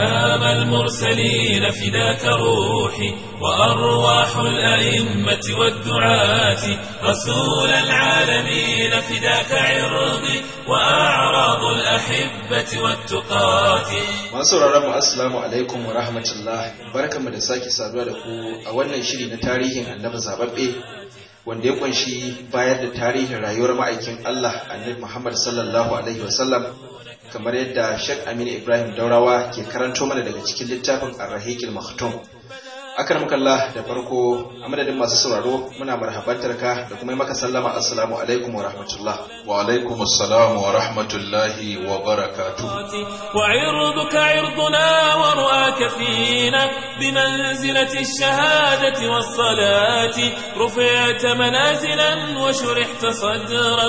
إمام المرسلين فداك روحي وأرواح الأئمة والدعاة رسول العالمين فداك عرضي وأعراض الأحبة والتقاة masu mu assalamu alaikum wa rahmatullah barkanmu da sake saduwa da ku a wannan shiri na tarihin annabi zababbe wanda ya kunshi bayar da tarihin rayuwar ma'aikin Allah annabi Muhammad sallallahu alaihi wasallam kamar yadda Sheikh Aminu Ibrahim Daurawa ke karanto mana daga cikin littafin Ar-Rahiqil Maktum akramakallah da farko a madadin masu sauraro muna marhabantar ka da kuma yi maka sallama assalamu alaikum wa rahmatullah wa alaikum assalam wa rahmatullahi wa barakatuh وعرضك عرضنا ورؤاك فينا بمنزلة الشهادة والصلاة رفعت منازلا وشرحت صدرا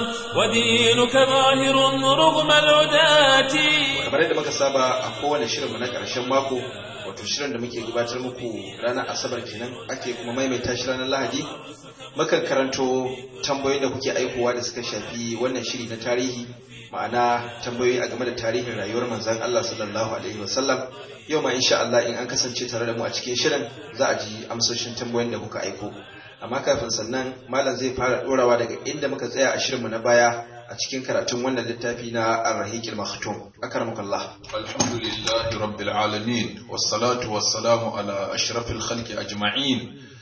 ودينك ظاهر رغم العداة kamar yadda muka saba a kowane shirinmu na ƙarshen mako wato shirin da muke gabatar muku ranar asabar kenan ake kuma maimaita shi ranar lahadi mukan karanto tambayoyin da kuke aikowa da suka shafi wannan shiri na tarihi ma'ana tambayoyi a game da tarihin rayuwar manzon Allah sallallahu alaihi wasallam yau ma insha Allah in an kasance tare da mu a cikin shirin za a ji amsoshin tambayoyin da kuka aiko amma kafin sannan malam zai fara dorawa daga inda muka tsaya a shirinmu na baya a cikin karatun wannan littafi na Ar-Rahiqil Maktum akramakallah alhamdulillahi rabbil alamin wassalatu wassalamu ala ashrafil khalqi ajma'in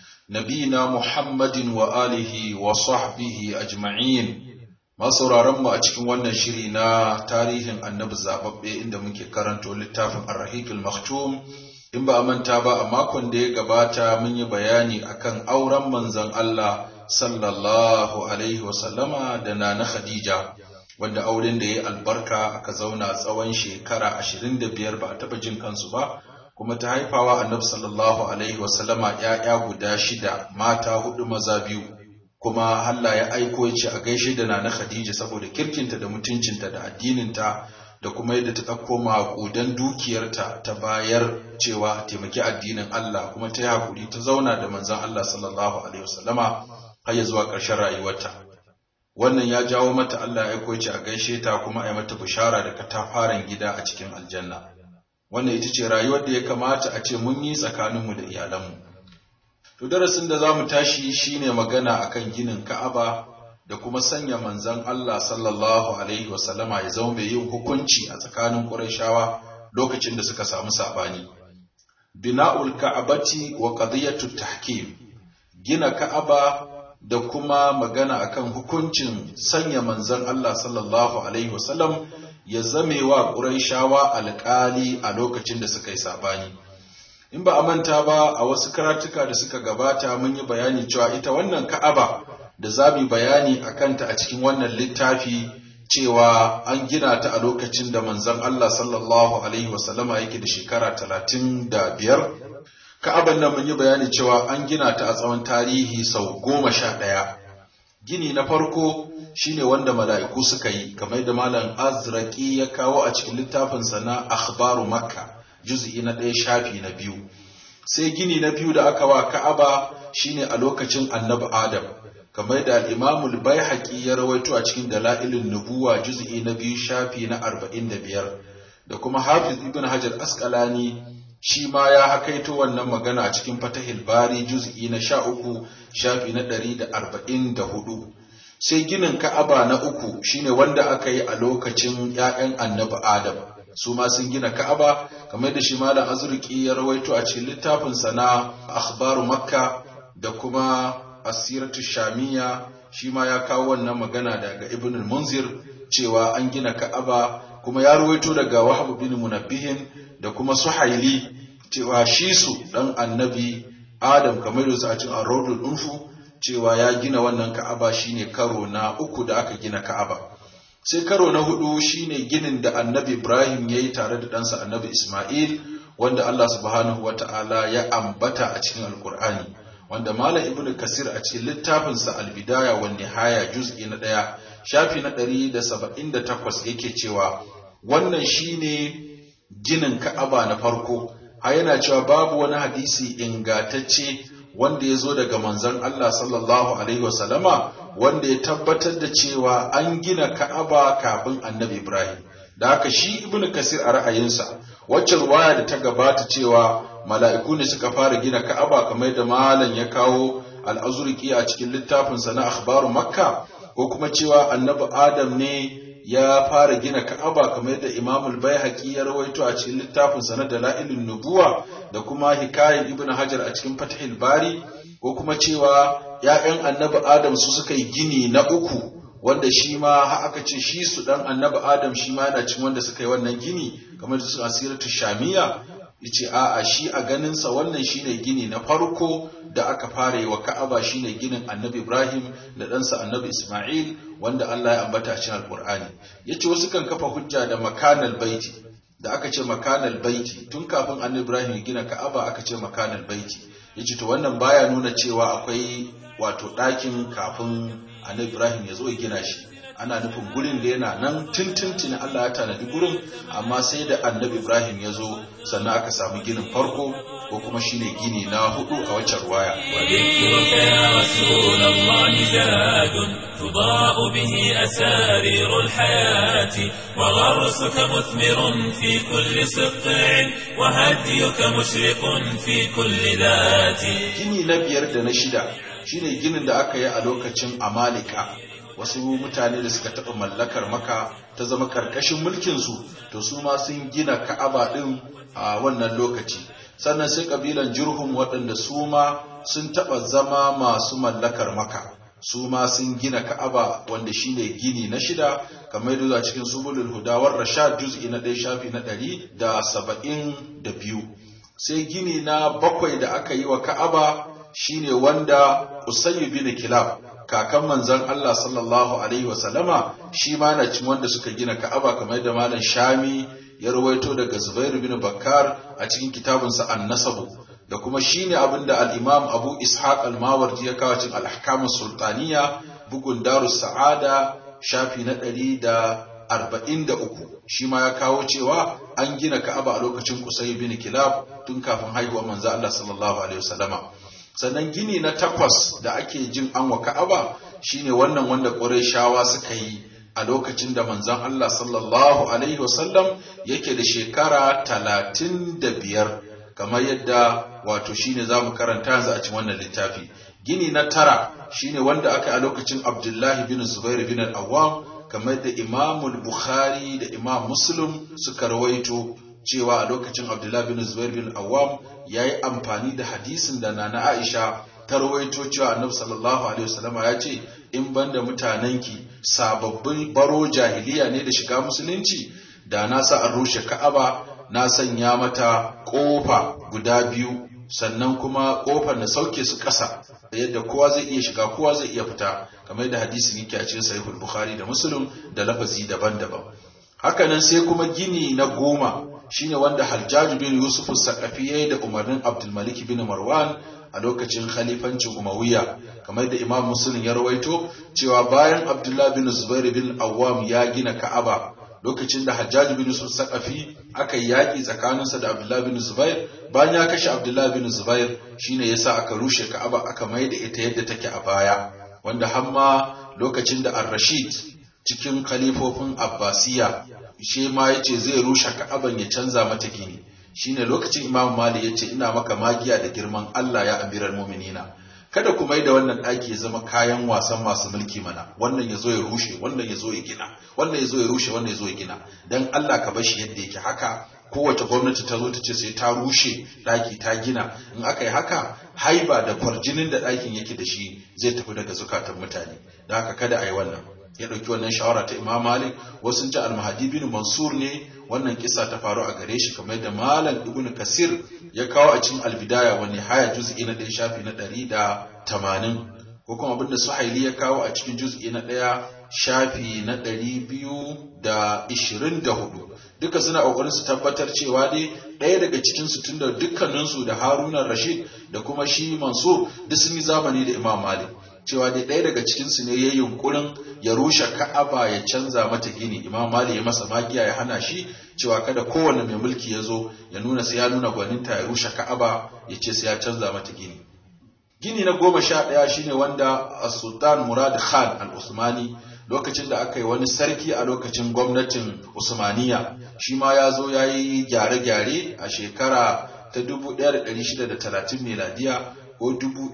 nabina muhammadin wa alihi wa sahbihi ajma'in masauraran mu a cikin wannan shiri na tarihin annabi zababbe inda muke karanto littafin Ar-Rahiqil Maktum in ba a manta ba a makon da ya gabata mun yi bayani akan auren manzon Allah sallallahu alaihi wasallama da nana Khadija wanda auren da ya yi albarka aka zauna tsawon shekara ashirin da biyar ba a taɓa jin kansu ba kuma ta haifawa annabi sallallahu alaihi wasallama ‘ya'ya guda shida mata hudu maza biyu kuma Allah ya aiko ya ce a gaishe da nana Khadija saboda kirkinta da mutuncinta da addininta da kuma yadda ta ɗauko maƙudan dukiyarta ta bayar cewa a taimaki addinin Allah kuma ta yi haƙuri ta zauna da manzon Allah sallallahu alaihi wasallama har ya zuwa ƙarshen rayuwarta wannan ya jawo mata Allah ya aiko ce a gaishe ta kuma a yi mata bishara da katafaren gida a cikin aljanna wannan ita ce rayuwar da ya kamata a ce mun yi tsakaninmu da iyalanmu to darasin da za mu tashi shine magana akan ginin Ka'aba da kuma sanya manzon Allah sallallahu alaihi wasallama ya zama mai yin hukunci a tsakanin Qurayshawa lokacin da suka samu sabani bina'ul ka'abati wa qadiyatut tahkim gina Ka'aba da kuma magana akan hukuncin sanya manzon Allah sallallahu alaihi wasallam ya zame wa Qurayshawa alƙali a lokacin da suka yi sabani in ba a manta ba a wasu karatuka da suka gabata mun yi bayani cewa ita wannan Ka'aba da za mu bayani a kanta a cikin wannan littafi cewa an gina ta a lokacin da manzon Allah sallallahu alaihi wasallama yake da shekara talatin da biyar Ka'aban nan mun yi bayani cewa an gina ta a tsawon tarihi sau goma sha ɗaya. Gini na farko shine wanda mala'iku suka yi, kamar da Malam Azraki ya kawo a cikin littafinsa na Akhbaru Makka, juz'i na ɗaya shafi na biyu. Sai gini na biyu da aka wa Ka'aba shine a lokacin Annabi Adam, kamar da Al-Imamul Baihaqi ya rawaito a cikin Dalailun Nubuwa juz'i na biyu shafi na arba'in da biyar. Da kuma Hafiz Ibn Hajar Asqalani shi ma ya hakaito wannan magana a cikin fatahil bari juz'i na sha uku shafi na ɗari da arba'in da hudu sai ginin ka'aba na uku shine wanda aka yi a lokacin ‘ya'yan annabi adam su ma sun gina ka'aba kamar da shi malam azurki ya rawaito a cikin littafinsa na akhbaru makka da kuma asiratu shamiya shi ma ya kawo wannan magana daga ibn munzir cewa an gina ka'aba kuma ya rawaito daga wahab bin munabbihin da kuma suhaili cewa shi su ɗan annabi adam kamar da su a cikin arrodul unfu cewa ya gina wannan ka'aba shine karo na uku da aka gina ka'aba sai karo na hudu shine ginin da annabi ibrahim ya yi tare da ɗansa annabi isma'il wanda allah subhanahu wa ta'ala ya ambata a cikin alkur'ani wanda malam ibn kasir a cikin littafinsa albidaya wa nihaya juz'i na ɗaya shafi na ɗari da saba'in da takwas yake cewa wannan shine ginin ka'aba na farko har yana cewa babu wani hadisi ingatacce wanda ya zo daga manzon Allah sallallahu alaihi wasallama wanda ya tabbatar da cewa an gina ka'aba kafin annabi Ibrahim da haka shi ibnu kasir a ra'ayinsa wacce ruwaya da ta gabata cewa mala'iku ne suka fara gina ka'aba kamar da malam ya kawo al'azurki a cikin littafinsa na akhbaru makka ko kuma cewa annabi adam ne ya fara gina ka'aba kamar da imamul baihaqi ya rawaito a cikin littafinsa na dalailun nubuwa da kuma hikayen ibnu hajar a cikin fathul bari ko kuma cewa ‘ya'yan annabi Adam su suka yi gini na uku, wanda shi ma aka ce shi su ɗan annabi Adam shi ma yana cin wanda suka yi wannan gini, kamar da su asiratu shamiya, yace a'a shi a ganinsa wannan shine gini na farko da aka fara yi wa Ka'aba shine ginin Annabi Ibrahim da ɗansa Annabi Ismail wanda Allah ya ambata a cikin Alƙur'ani. Yace wasu kan kafa hujja da makanal baiti da aka ce makanal baiti tun kafin Annabi Ibrahim ya gina Ka'aba aka ce makanal baiti. Yace to wannan baya nuna cewa akwai wato ɗakin kafin Annabi Ibrahim ya zo ya gina shi. ana nufin gurin da yana nan tuntuntuni Allah ya tanadi gurin amma sai da annabi Ibrahim ya zo sannan aka samu ginin farko ko kuma shine gini na hudu a waccan ruwaya وذكرك يا رسول الله زاد تضاء به أسارير الحياة وغرسك مثمر في كل سقع وهديك مشرق في كل ذات gini na biyar da na shida shine ginin da aka yi a lokacin Amalika wasu mutane da suka taɓa mallakar maka ta zama ƙarƙashin mulkinsu to su ma sun gina ka'aba ɗin a wannan lokaci sannan sai ƙabilan jirhum waɗanda su ma sun taɓa zama masu mallakar maka su ma sun gina ka'aba wanda shine gini na shida kamar yadda a cikin subulul hudawar rashad juz'i na ɗaya shafi na ɗari da saba'in da biyu sai gini na bakwai da aka yi wa ka'aba shine wanda usayyu bin kilab kakan manzon Allah sallallahu alaihi wasallama shi ma na cin wanda suka gina Ka'aba kamar da malam Shami ya rawaito daga Zubair bin Bakkar a cikin kitabinsa An-Nasab da kuma shine abinda al-Imam Abu Ishaq al-Mawardi ya kawo cikin al-Ahkam sultaniya bugun Darus Sa'ada shafi na ɗari da arba'in da uku shi ma ya kawo cewa an gina Ka'aba a lokacin Qusay bin Kilab tun kafin haihuwar manzo Allah sallallahu alaihi wasallama sannan gini na takwas da ake jin an wa ka'aba shine wannan wanda ƙurayshawa suka yi a lokacin da manzon Allah sallallahu alaihi wasallam yake da shekara talatin da biyar kamar yadda wato shine za mu karanta yanzu a cikin wannan littafi gini na tara shine wanda aka yi a lokacin Abdullahi bin Zubair bin al-Awwam kamar da Imam Bukhari da Imam Muslim suka rawaito cewa a lokacin Abdullah bin Zubair bin Awam ya yi amfani da hadisin da Nana Aisha ta rawaito cewa Annabi sallallahu alaihi wasallam ya ce in banda mutanenki sababbin baro jahiliya ne da shiga musulunci da na sa an rushe Ka'aba na sanya mata kofa guda biyu sannan kuma kofar na sauke su ƙasa yadda kowa zai iya shiga kowa zai iya fita kamar da hadisin yake a cikin sahihul bukhari da muslim da lafazi daban-daban hakanan sai kuma gini na goma shine wanda Hajjaj bin Yusuf Saqafi yayi da umarnin Abdul Malik bin Marwan a lokacin khalifancin Umayya kamar da Imam Muslim ya rawaito cewa bayan Abdullah bin Zubair bin Awwam ya gina Ka'aba lokacin da Hajjaj bin Yusuf Saqafi aka yi yaki tsakaninsa da Abdullah bin Zubair bayan ya kashe Abdullah bin Zubair shine yasa aka rushe Ka'aba aka maida ita yadda take a baya wanda hamma lokacin da Ar-Rashid cikin khalifofin Abbasiya shi ma yace zai rushe Ka'aban ya canza mata gini shine lokacin Imam Malik yace ina maka magiya da girman Allah ya amiral mu'minina kada ku mai da wannan ɗaki ya zama kayan wasan masu mulki mana wannan ya zo ya rushe wannan ya zo ya gina wannan ya zo ya rushe wannan ya zo ya gina dan Allah ka bar shi yadda yake haka kowace gwamnati ta zo ta ce sai ta rushe ɗaki ta gina in aka yi haka haiba da kwarjinin da ɗakin yake da shi zai tafi daga zukatan mutane da haka kada a yi wannan ya ɗauki wannan shawara ta imam malik wasu ji almahadi bin mansur ne wannan kisa ta faru a gare shi kamar da malam ibn kasir ya kawo a cikin albidaya wani haya juz'i na ɗaya shafi na ɗari da tamanin ko kuma abinda suhaili ya kawo a cikin juz'i na ɗaya shafi na ɗari biyu da ishirin da hudu duka suna ƙoƙarin su tabbatar cewa dai ɗaya daga cikin su tunda dukkaninsu da haruna rashid da kuma shi mansur duk sun yi zamani da imam malik cewa dai ɗaya daga cikinsu ne ya yi yunkurin ya rushe ka'aba ya canza mata gini imam mali ya masa magiya ya hana shi cewa kada kowane mai mulki ya zo ya nuna sai ya nuna gwaninta ya rushe ka'aba ya ce sai ya canza mata gini gini na goma sha ɗaya shine wanda sultan murad khan al-usmani lokacin da aka yi wani sarki a lokacin gwamnatin usmaniya shi ma ya zo ya yi gyare-gyare a shekara ta 1630 miladiya ko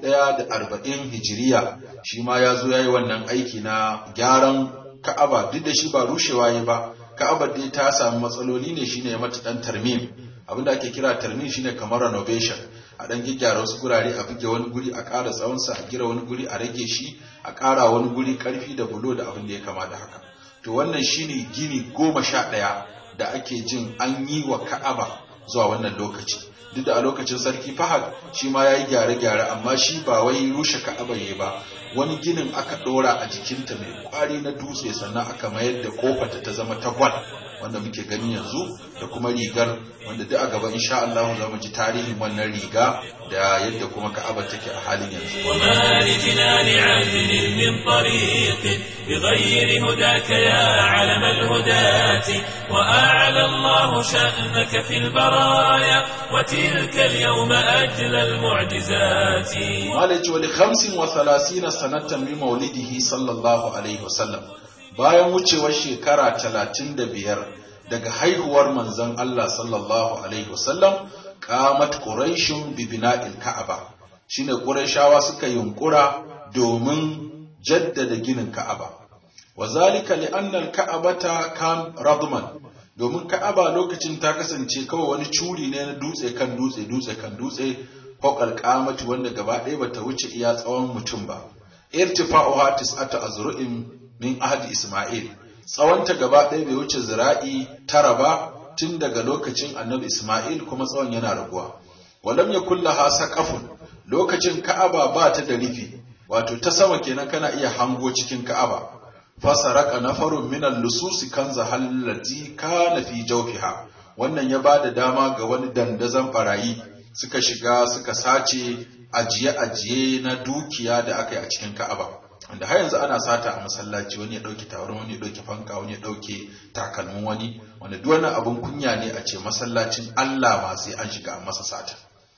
1040 hijiriya shi ma ya zo ya yi wannan aiki na gyaran ka'aba duk da shi ba rushewa ya ba ka'abar dai ta samu matsaloli ne shine ya mata dan tarmim abinda ake kira tarmim shine kamar renovation a dan gyaggyara wasu gurare a buge wani guri a ƙara tsawonsa a gira wani guri a rage shi a ƙara wani guri ƙarfi da bulo da abin da ya kama da haka to wannan shine gini goma sha ɗaya da ake jin an yi wa ka'aba zuwa wannan lokaci duk da a lokacin sarki fahad shi ma ya yi gyare-gyare amma shi ba wai rushe ka'aba ya ba wani ginin aka ɗora a jikinta mai kwari na dutse sannan aka mayar da kofata ta zama ta gwal wanda muke gani yanzu da kuma rigar wanda duk a gaba insha Allah za mu ji tarihin wannan riga da yadda kuma Ka'aba take a halin yanzu وما لجنان عدل من طريق بغير هداك يا علم الهداة وأعلى الله شأنك في البرايا وتلك اليوم أجل المعجزات Malaji wali khamsin wa thalathina sanatan min maulidihi sallallahu alaihi wasallam bayan wucewar shekara talatin da biyar daga haihuwar manzon Allah sallallahu alaihi wasallam qamat quraishun bi bina'il ka'aba shine quraishawa suka yunkura domin jaddada ginin ka'aba wa zalika li anna al-ka'abata kan radman domin ka'aba lokacin ta kasance kawai wani curi ne na dutse kan dutse dutse kan dutse fawqal qamati wanda gaba ɗaya bata wuce iya tsawon mutum ba irtifa'uha tis'atu azru'in min ahdi isma'il tsawonta gaba ɗaya bai wuce zira'i tara ba tun daga lokacin annabi isma'il kuma tsawon yana raguwa walam yakul laha saqafun lokacin ka'aba ba ta da rufi wato ta sama kenan kana iya hango cikin ka'aba fasaraka nafarun min al-lususi kanza hallati kana fi jawfiha wannan ya bada dama ga wani dandazon barayi suka shiga suka sace ajiye-ajiye na dukiya da aka yi a cikin ka'aba wanda har yanzu ana sata a masallaci wani ya ɗauki tawarin wani ya ɗauki fanka wani ya ɗauke takalmin wani wanda duk wani abin kunya ne a ce masallacin Allah ma sai an shiga a masa sata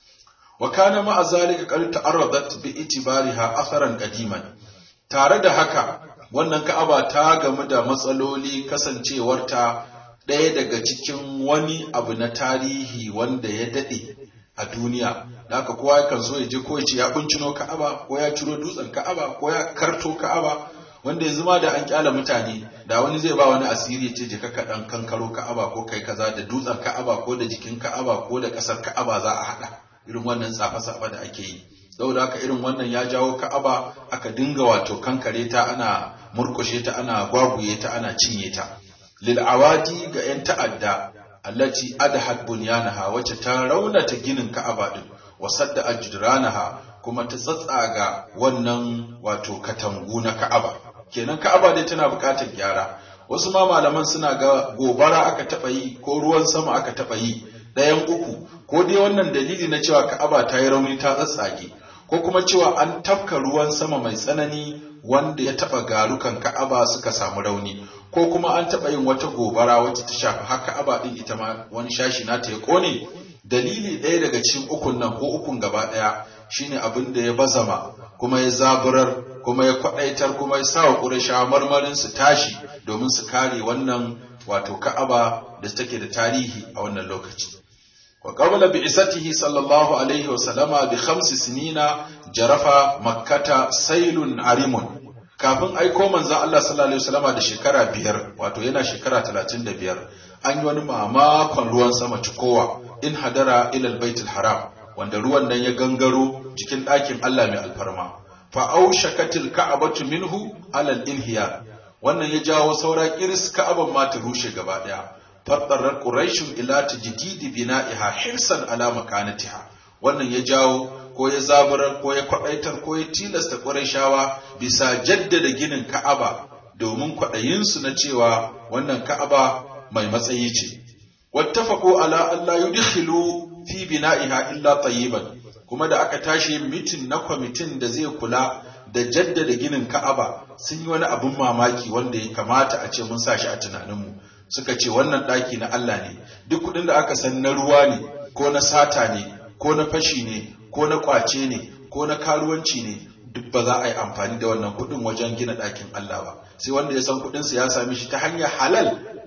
wa kana ma'a zalika qad ta'arradat bi itibariha atharan qadiman tare da haka wannan ka'aba ta gamu da matsaloli kasancewarta ɗaya daga cikin wani abu na tarihi wanda ya daɗe a duniya da haka kowa kan so ya je ko ya ce ya kuncino ka'aba ko ya ciro dutsen ka'aba ko ya karto ka'aba wanda yanzu ma da an kyala mutane da wani zai ba wani asiri ya ce je ka dan kankaro ka'aba ko kai kaza da dutsen ka'aba ko da jikin ka'aba ko da kasar ka'aba za a hada irin wannan tsafa-tsafa da ake yi saboda haka irin wannan ya jawo ka'aba aka dinga wato kankare ta ana murkushe ta ana gwaguye ta ana cinye ta lil awadi ga yan ta'adda allati adhat bunyanaha wacce ta raunata ginin ka'aba din wasadda ajdranaha kuma ta tsatsaga wannan wato katangu na ka'aba kenan ka'aba dai tana buƙatar gyara wasu ma malaman suna ga gobara aka taɓa yi ko ruwan sama aka taɓa yi ɗayan uku ko dai wannan dalili na cewa ka'aba ta yi rauni ta tsatsage ko kuma cewa an tafka ruwan sama mai tsanani wanda ya taɓa garukan ka'aba suka samu rauni ko kuma an taɓa yin wata gobara wacce ta shafi har ka'aba ɗin ita ma wani shashi nata ya ƙone dalili ɗaya daga cikin ukun nan ko ukun gaba ɗaya shine abin da ya bazama kuma ya zaburar kuma ya kwaɗaitar kuma ya sa wa ƙurashawa marmarin su tashi domin su kare wannan wato ka'aba da take da tarihi a wannan lokaci wa qabla bi'isatihi sallallahu alaihi wa sallama bi khamsi sinina jarafa makkata sailun arimun kafin aiko manzon Allah sallallahu alaihi wasallama da shekara biyar wato yana shekara 35 an yi wani mamakon ruwan sama cikowa in hadara ila albaytul haram wanda ruwan nan ya gangaro cikin ɗakin Allah mai alfarma fa aushakatil ka'abatu minhu ala al-inhiya wannan ya jawo saura kiris ka'aban ma ta rushe gaba daya faddarar quraishun ila tajdidi bina'iha hirsan ala makanatiha wannan ya jawo ko ya zaburar ko ya kwadaitar ko ya tilasta quraishawa bisa jaddada ginin ka'aba domin kwaɗayinsu na cewa wannan ka'aba mai matsayi ce wattafaqu ala an la yudkhilu fi bina'iha illa tayyiban kuma da aka tashi mitin na kwamitin da zai kula da jaddada ginin Ka'aba sun yi wani abin mamaki wanda ya kamata a ce mun sa shi a tunaninmu suka ce wannan ɗaki na Allah ne duk kuɗin da aka san na ruwa ne ko na sata ne ko na fashi ne ko na ƙwace ne ko na karuwanci ne duk ba za a yi amfani da wannan kuɗin wajen gina ɗakin Allah ba sai wanda ya san kuɗinsa ya sami shi ta hanyar halal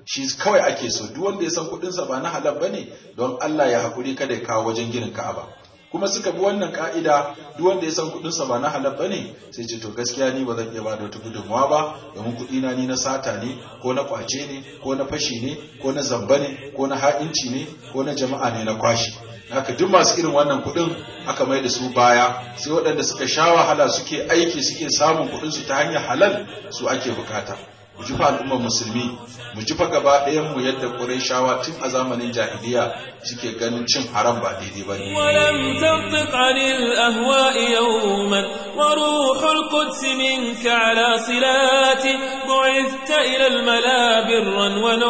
shi kawai ake so duk wanda ya san kuɗinsa ba na halal bane don Allah ya hakuri kada ya kawo wajen ginin Ka'aba kuma suka bi wannan ka'ida duk wanda ya san kuɗinsa ba na halal bane sai ce to gaskiya ni ba zan iya bada wata gudunmawa ba domin kuɗi na ni na sata ne ko na kwace ne ko na fashi ne ko na zamba ne ko na ha'inci ne ko na jama'a ne na kwashi haka duk masu irin wannan kuɗin aka mai da su baya sai waɗanda suka sha wahala suke aiki suke samun kuɗinsu ta hanyar halal su ake bukata mu ji fa al'ummar musulmi mu ji fa gaba ɗayan mu yadda Qurayshawa tun a zamanin jahiliya suke ganin cin haram ba daidai ba ne ولم تنطق عن الأهواء يوما وروح القدس منك على صلات بعثت إلى الملا برا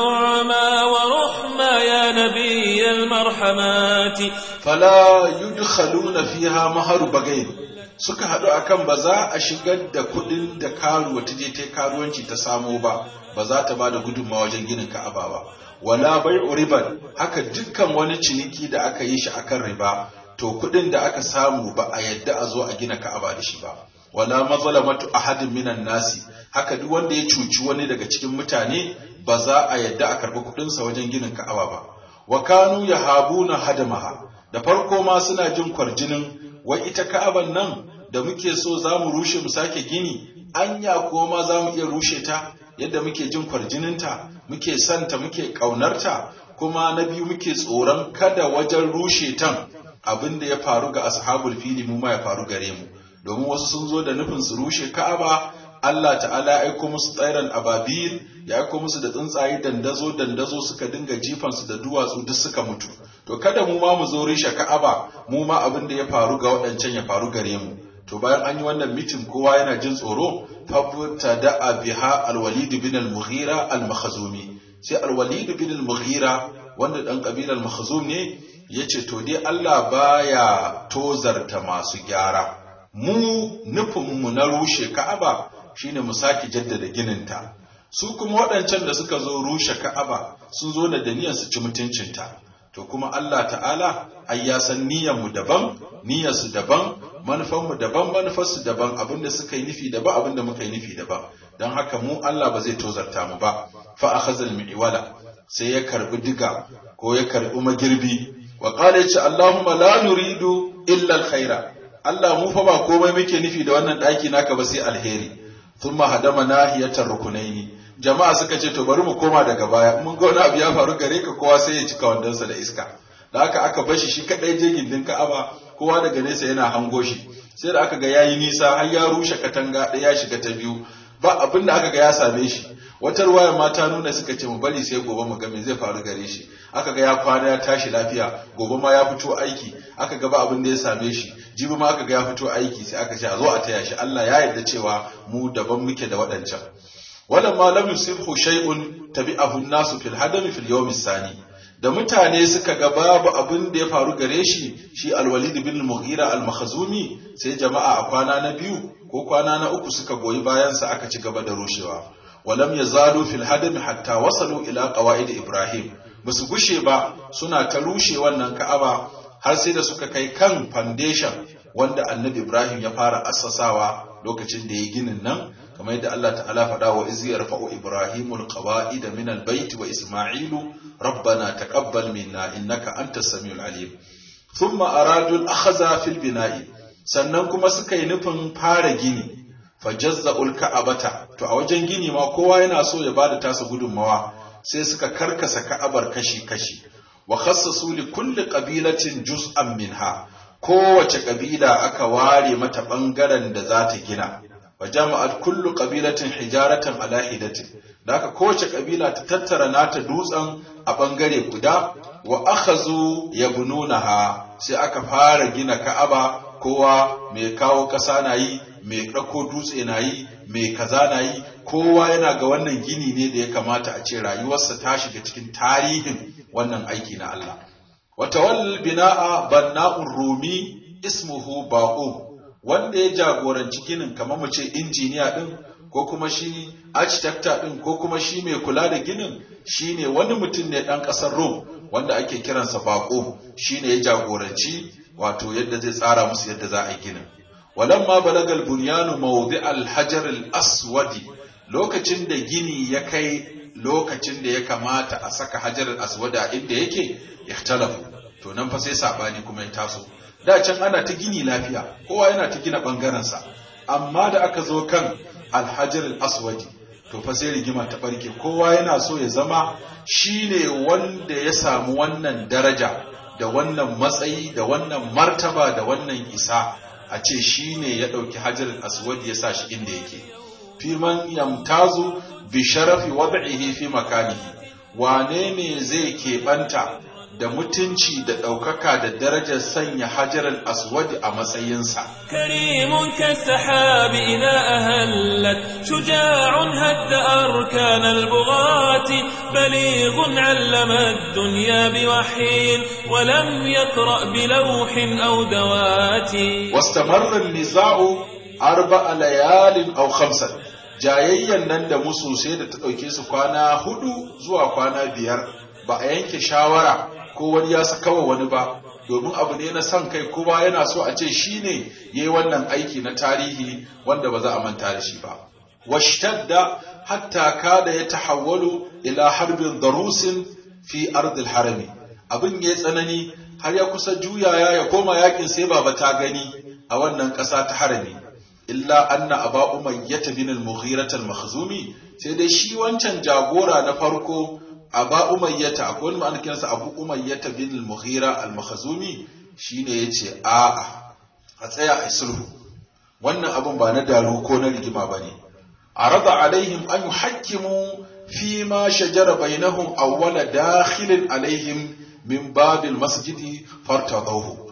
ونعما ورحما يا نبي المرحمات fala yudkhaluna fiha maharu bagain suka haɗu akan ba za a shigar da kuɗin da karuwa ta je ta karuwanci ta samo ba ba za ta ba da gudunmawa wajen ginin ka'aba ba wala bai riban haka dukkan wani ciniki da aka yi shi akan riba to kuɗin da aka samu ba a yadda a zo a gina ka'aba da shi ba wala mazalamatu ahadin minan nasi haka duk wanda ya cuci wani daga cikin mutane ba za a yadda a karɓi kuɗinsa wajen ginin ka'aba ba wa kanu yahabuna hadamaha da farko ma suna jin kwarjinin wai ita ka'aban nan da muke so za mu rushe mu sake gini anya ko ma za mu iya rushe ta yadda muke jin kwarjininta muke santa muke ƙaunarta kuma na biyu muke tsoron kada wajen rushe tan abin da ya faru ga ashabul fili mu ma ya faru gare mu domin wasu sun zo da nufin su rushe ka'aba Allah ta'ala ya aiko musu tsairan ababil ya aiko musu da tsuntsaye dandazo dandazo suka dinga jifansu da duwatsu duk suka mutu to kada mu ma mu zo rishe ka'aba mu ma abin da ya faru ga waɗancan ya faru gare mu to bayan an yi wannan mitin kowa yana jin tsoro fabuta da biha alwalid bin al-mughira al-makhzumi sai alwalid bin al-mughira wanda dan kabilar makhzum ne yace to dai Allah baya tozarta masu gyara mu nufin mu na rushe ka'aba shine mu sake jaddada gininta su kuma waɗancan da suka zo rushe ka'aba sun zo da niyyar su ci mutuncinta to kuma Allah ta'ala ai ya san niyyar mu daban niyyar su daban manufar mu daban manufar su daban abinda suka yi nufi daban abinda muka yi nufi daban dan haka mu Allah ba zai tozarta mu ba fa akhazal mi'wala sai ya karbi diga ko ya karbi magirbi wa qala ya ce Allahumma la nuridu illa alkhaira Allah mu fa ba komai muke nufi da wannan daki naka ba sai alheri thumma hadama nahiyatar rukunaini jama'a suka ce to bari mu koma daga baya mun ga wani abu ya faru gare ka kowa sai ya cika wandonsa da iska da haka aka bashi shi kadai je gindin Ka'aba kowa daga nesa yana hango shi sai da aka ga yayi nisa har ya rushe katanga ɗaya ya shiga ta biyu ba abin da aka ga ya same shi wata ruwaya ma ta nuna suka ce mu bari sai gobe mu ga me zai faru gare shi aka ga ya kwana ya tashi lafiya gobe ma ya fito aiki aka ga ba abin da ya same shi jibi ma aka ga ya fito aiki sai aka ce a zo a taya shi Allah ya yarda cewa mu daban muke da waɗancan walamma lam yusibhu shay'un tabi'ahu an-nasu fil hadami fil yawm sani da mutane suka ga babu abin da ya faru gare shi shi al-walid bin mughira al-makhzumi sai jama'a a kwana na biyu ko kwana na uku suka goyi bayan sa aka ci gaba da rushewa walam yazalu fil hadami hatta wasalu ila qawaid ibrahim basu gushe ba suna ta rushe wannan ka'aba har sai da suka kai kan foundation wanda annabi ibrahim ya fara assasawa lokacin da ya ginin nan kamar yadda Allah ta'ala faɗa wa izi yarfa'u ibrahimul qawa'ida min albayt wa isma'ilu rabbana taqabbal minna innaka antas samiul alim thumma aradu al-akhza fil bina'i sannan kuma suka yi nufin fara gini fajazza'ul ka'abata to a wajen gini ma kowa yana so ya bada tasa gudunmawa sai suka karkasa ka'abar kashi kashi wa khassasu li kulli qabilatin juz'an minha kowace kabila aka ware mata bangaren da za ta gina wa jama'at kullu qabilatin hijaratan ala hidatin da aka kowace kabila ta tattara nata dutsen a bangare guda wa akhazu yabnunaha sai aka fara gina ka'aba kowa mai kawo ƙasa na yi mai ɗauko dutse na yi mai kaza na yi kowa yana ga wannan gini ne da ya kamata a ce rayuwarsa ta shiga cikin tarihin wannan aiki na Allah wata wal bina'a banna'un rumi ismuhu baqum wanda ya jagoranci ginin kamar mu ce injiniya din ko kuma shi architecture din ko kuma shi mai kula da ginin shine wani mutum ne dan kasar Rome wanda ake kiransa baqum shine ya jagoranci wato yadda zai tsara musu yadda za a yi ginin walamma balagal bunyanu mawdi al-hajar al-aswadi lokacin da gini ya kai lokacin da ya kamata a saka hajarar aswada inda yake ikhtalafu to nan fa sai sabani kuma ya taso da can ana ta gini lafiya kowa yana ta gina bangarensa amma da aka zo kan alhajar aswadi to fa sai rigima ta barke kowa yana so ya zama shine wanda ya samu wannan daraja da wannan matsayi da wannan martaba da wannan isa a ce shine ya ɗauki hajar aswadi ya sa shi inda yake fi man yamtazu bi sharafi wad'ihi fi makanihi wane ne zai keɓanta da mutunci da ɗaukaka da darajar sanya hajar aswadi a matsayinsa كريم كالسحاب إذا أهلت شجاع هد أركان البغاة بليغ علم الدنيا بوحي ولم يقرأ بلوح أو دوات واستمر النزاع أربع ليال أو خمسة jayayyan nan da musu sai da ta ɗauke su kwana hudu zuwa kwana biyar ba a yanke shawara ko wani ya saka wa wani ba domin abu ne na son kai kowa yana so a ce shi ne ya yi wannan aiki na tarihi wanda ba za a manta da shi ba washtadda hatta kada ya tahawwalu ila harbin darusin fi ardil harami abin ya tsanani har ya kusa juyaya ya koma yakin sai baba ta gani a wannan ƙasa ta harami illa anna aba umayyah bin al-mughirah al-makhzumi sai dai shi wancan jagora na farko aba umayyata akwai wani ma'ana kiransa abu umayyata bin al-mughira al-makhzumi shine yace a'a a tsaya a sulhu wannan abun ba na daru ko na rigima bane arada alaihim an yuhakkimu fi ma shajara bainahum awwala dakhilin alaihim min babil masjidi fartadahu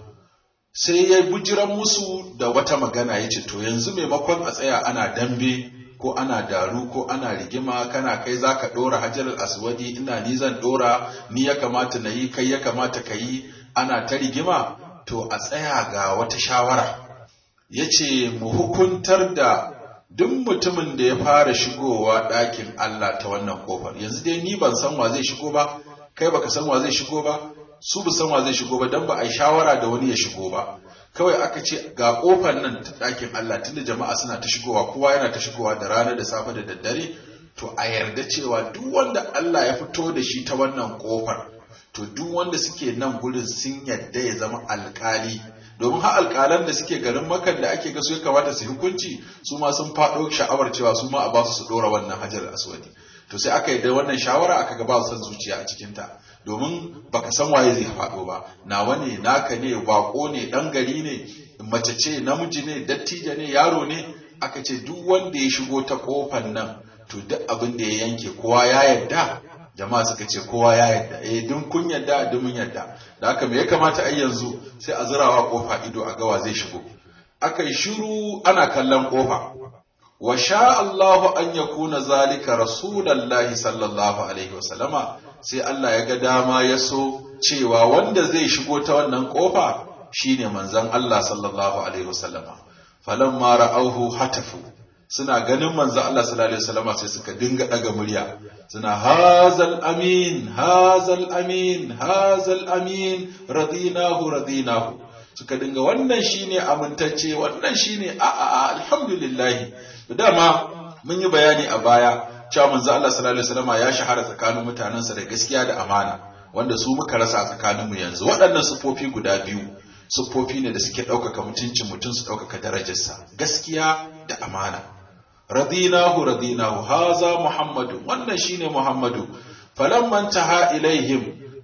sai ya bujiran musu da wata magana yace to yanzu maimakon a tsaya ana dambe ko ana daru ko ana rigima kana kai za ka ɗora hajarar aswadi ina ni zan ɗora ni ya kamata na yi kai ya kamata ka yi ana ta rigima to a tsaya ga wata shawara ya ce mu hukuntar da duk mutumin da ya fara shigowa ɗakin Allah ta wannan kofar yanzu dai ni ban san wa zai shigo ba kai baka san wa zai shigo ba su bu san wa zai shigo ba dan ba a yi shawara da wani ya shigo ba kawai aka ce ga kofar nan ta ɗakin Allah tunda jama'a suna ta shigowa kowa yana ta shigowa da rana da safe da daddare to a yarda cewa duk wanda Allah ya fito da shi ta wannan kofar to duk wanda suke nan gurin sun yarda ya zama alkali domin har alkalan da suke garin makan da ake ga su ya kamata su hukunci su ma sun faɗo sha'awar cewa su ma a ba su su ɗora wannan hajar aswadi to sai aka yi da wannan shawara aka ga ba son zuciya a cikinta domin baka san waye zai faɗo ba nawa ne naka ne bako ne ɗan gari ne mace ce namiji ne dattijo ne yaro ne aka ce duk wanda ya shigo ta kofan nan to duk abin da ya yanke kowa ya yarda jama'a suka ce kowa ya yarda eh dun kun yarda dun mun yarda da haka me ya kamata ai yanzu sai a zurawa kofa ido a gawa zai shigo aka yi shiru ana kallon kofa wa sha Allahu an yakuna zalika rasulullahi sallallahu alaihi wasallama sai Allah ya ga dama ya so cewa wanda zai shigo ta wannan kofa shine manzon Allah sallallahu alaihi wasallama falamma ra'awhu hatafu suna ganin manzon Allah sallallahu alaihi wasallama sai suka dinga daga murya suna hazal amin hazal amin hazal amin radinahu radinahu suka dinga wannan shine amintacce wannan shine a a alhamdulillah dama mun yi bayani a baya cewa manzo Allah sallallahu alaihi wasallam ya shahara tsakanin mutanensa da gaskiya da amana wanda su muka rasa a tsakaninmu yanzu waɗannan sufofi guda biyu sufofi ne da suke ɗaukaka mutuncin mutum su ɗaukaka darajarsa gaskiya da amana radinahu radinahu haza muhammadu wannan shine muhammadu falamman taha ilaihim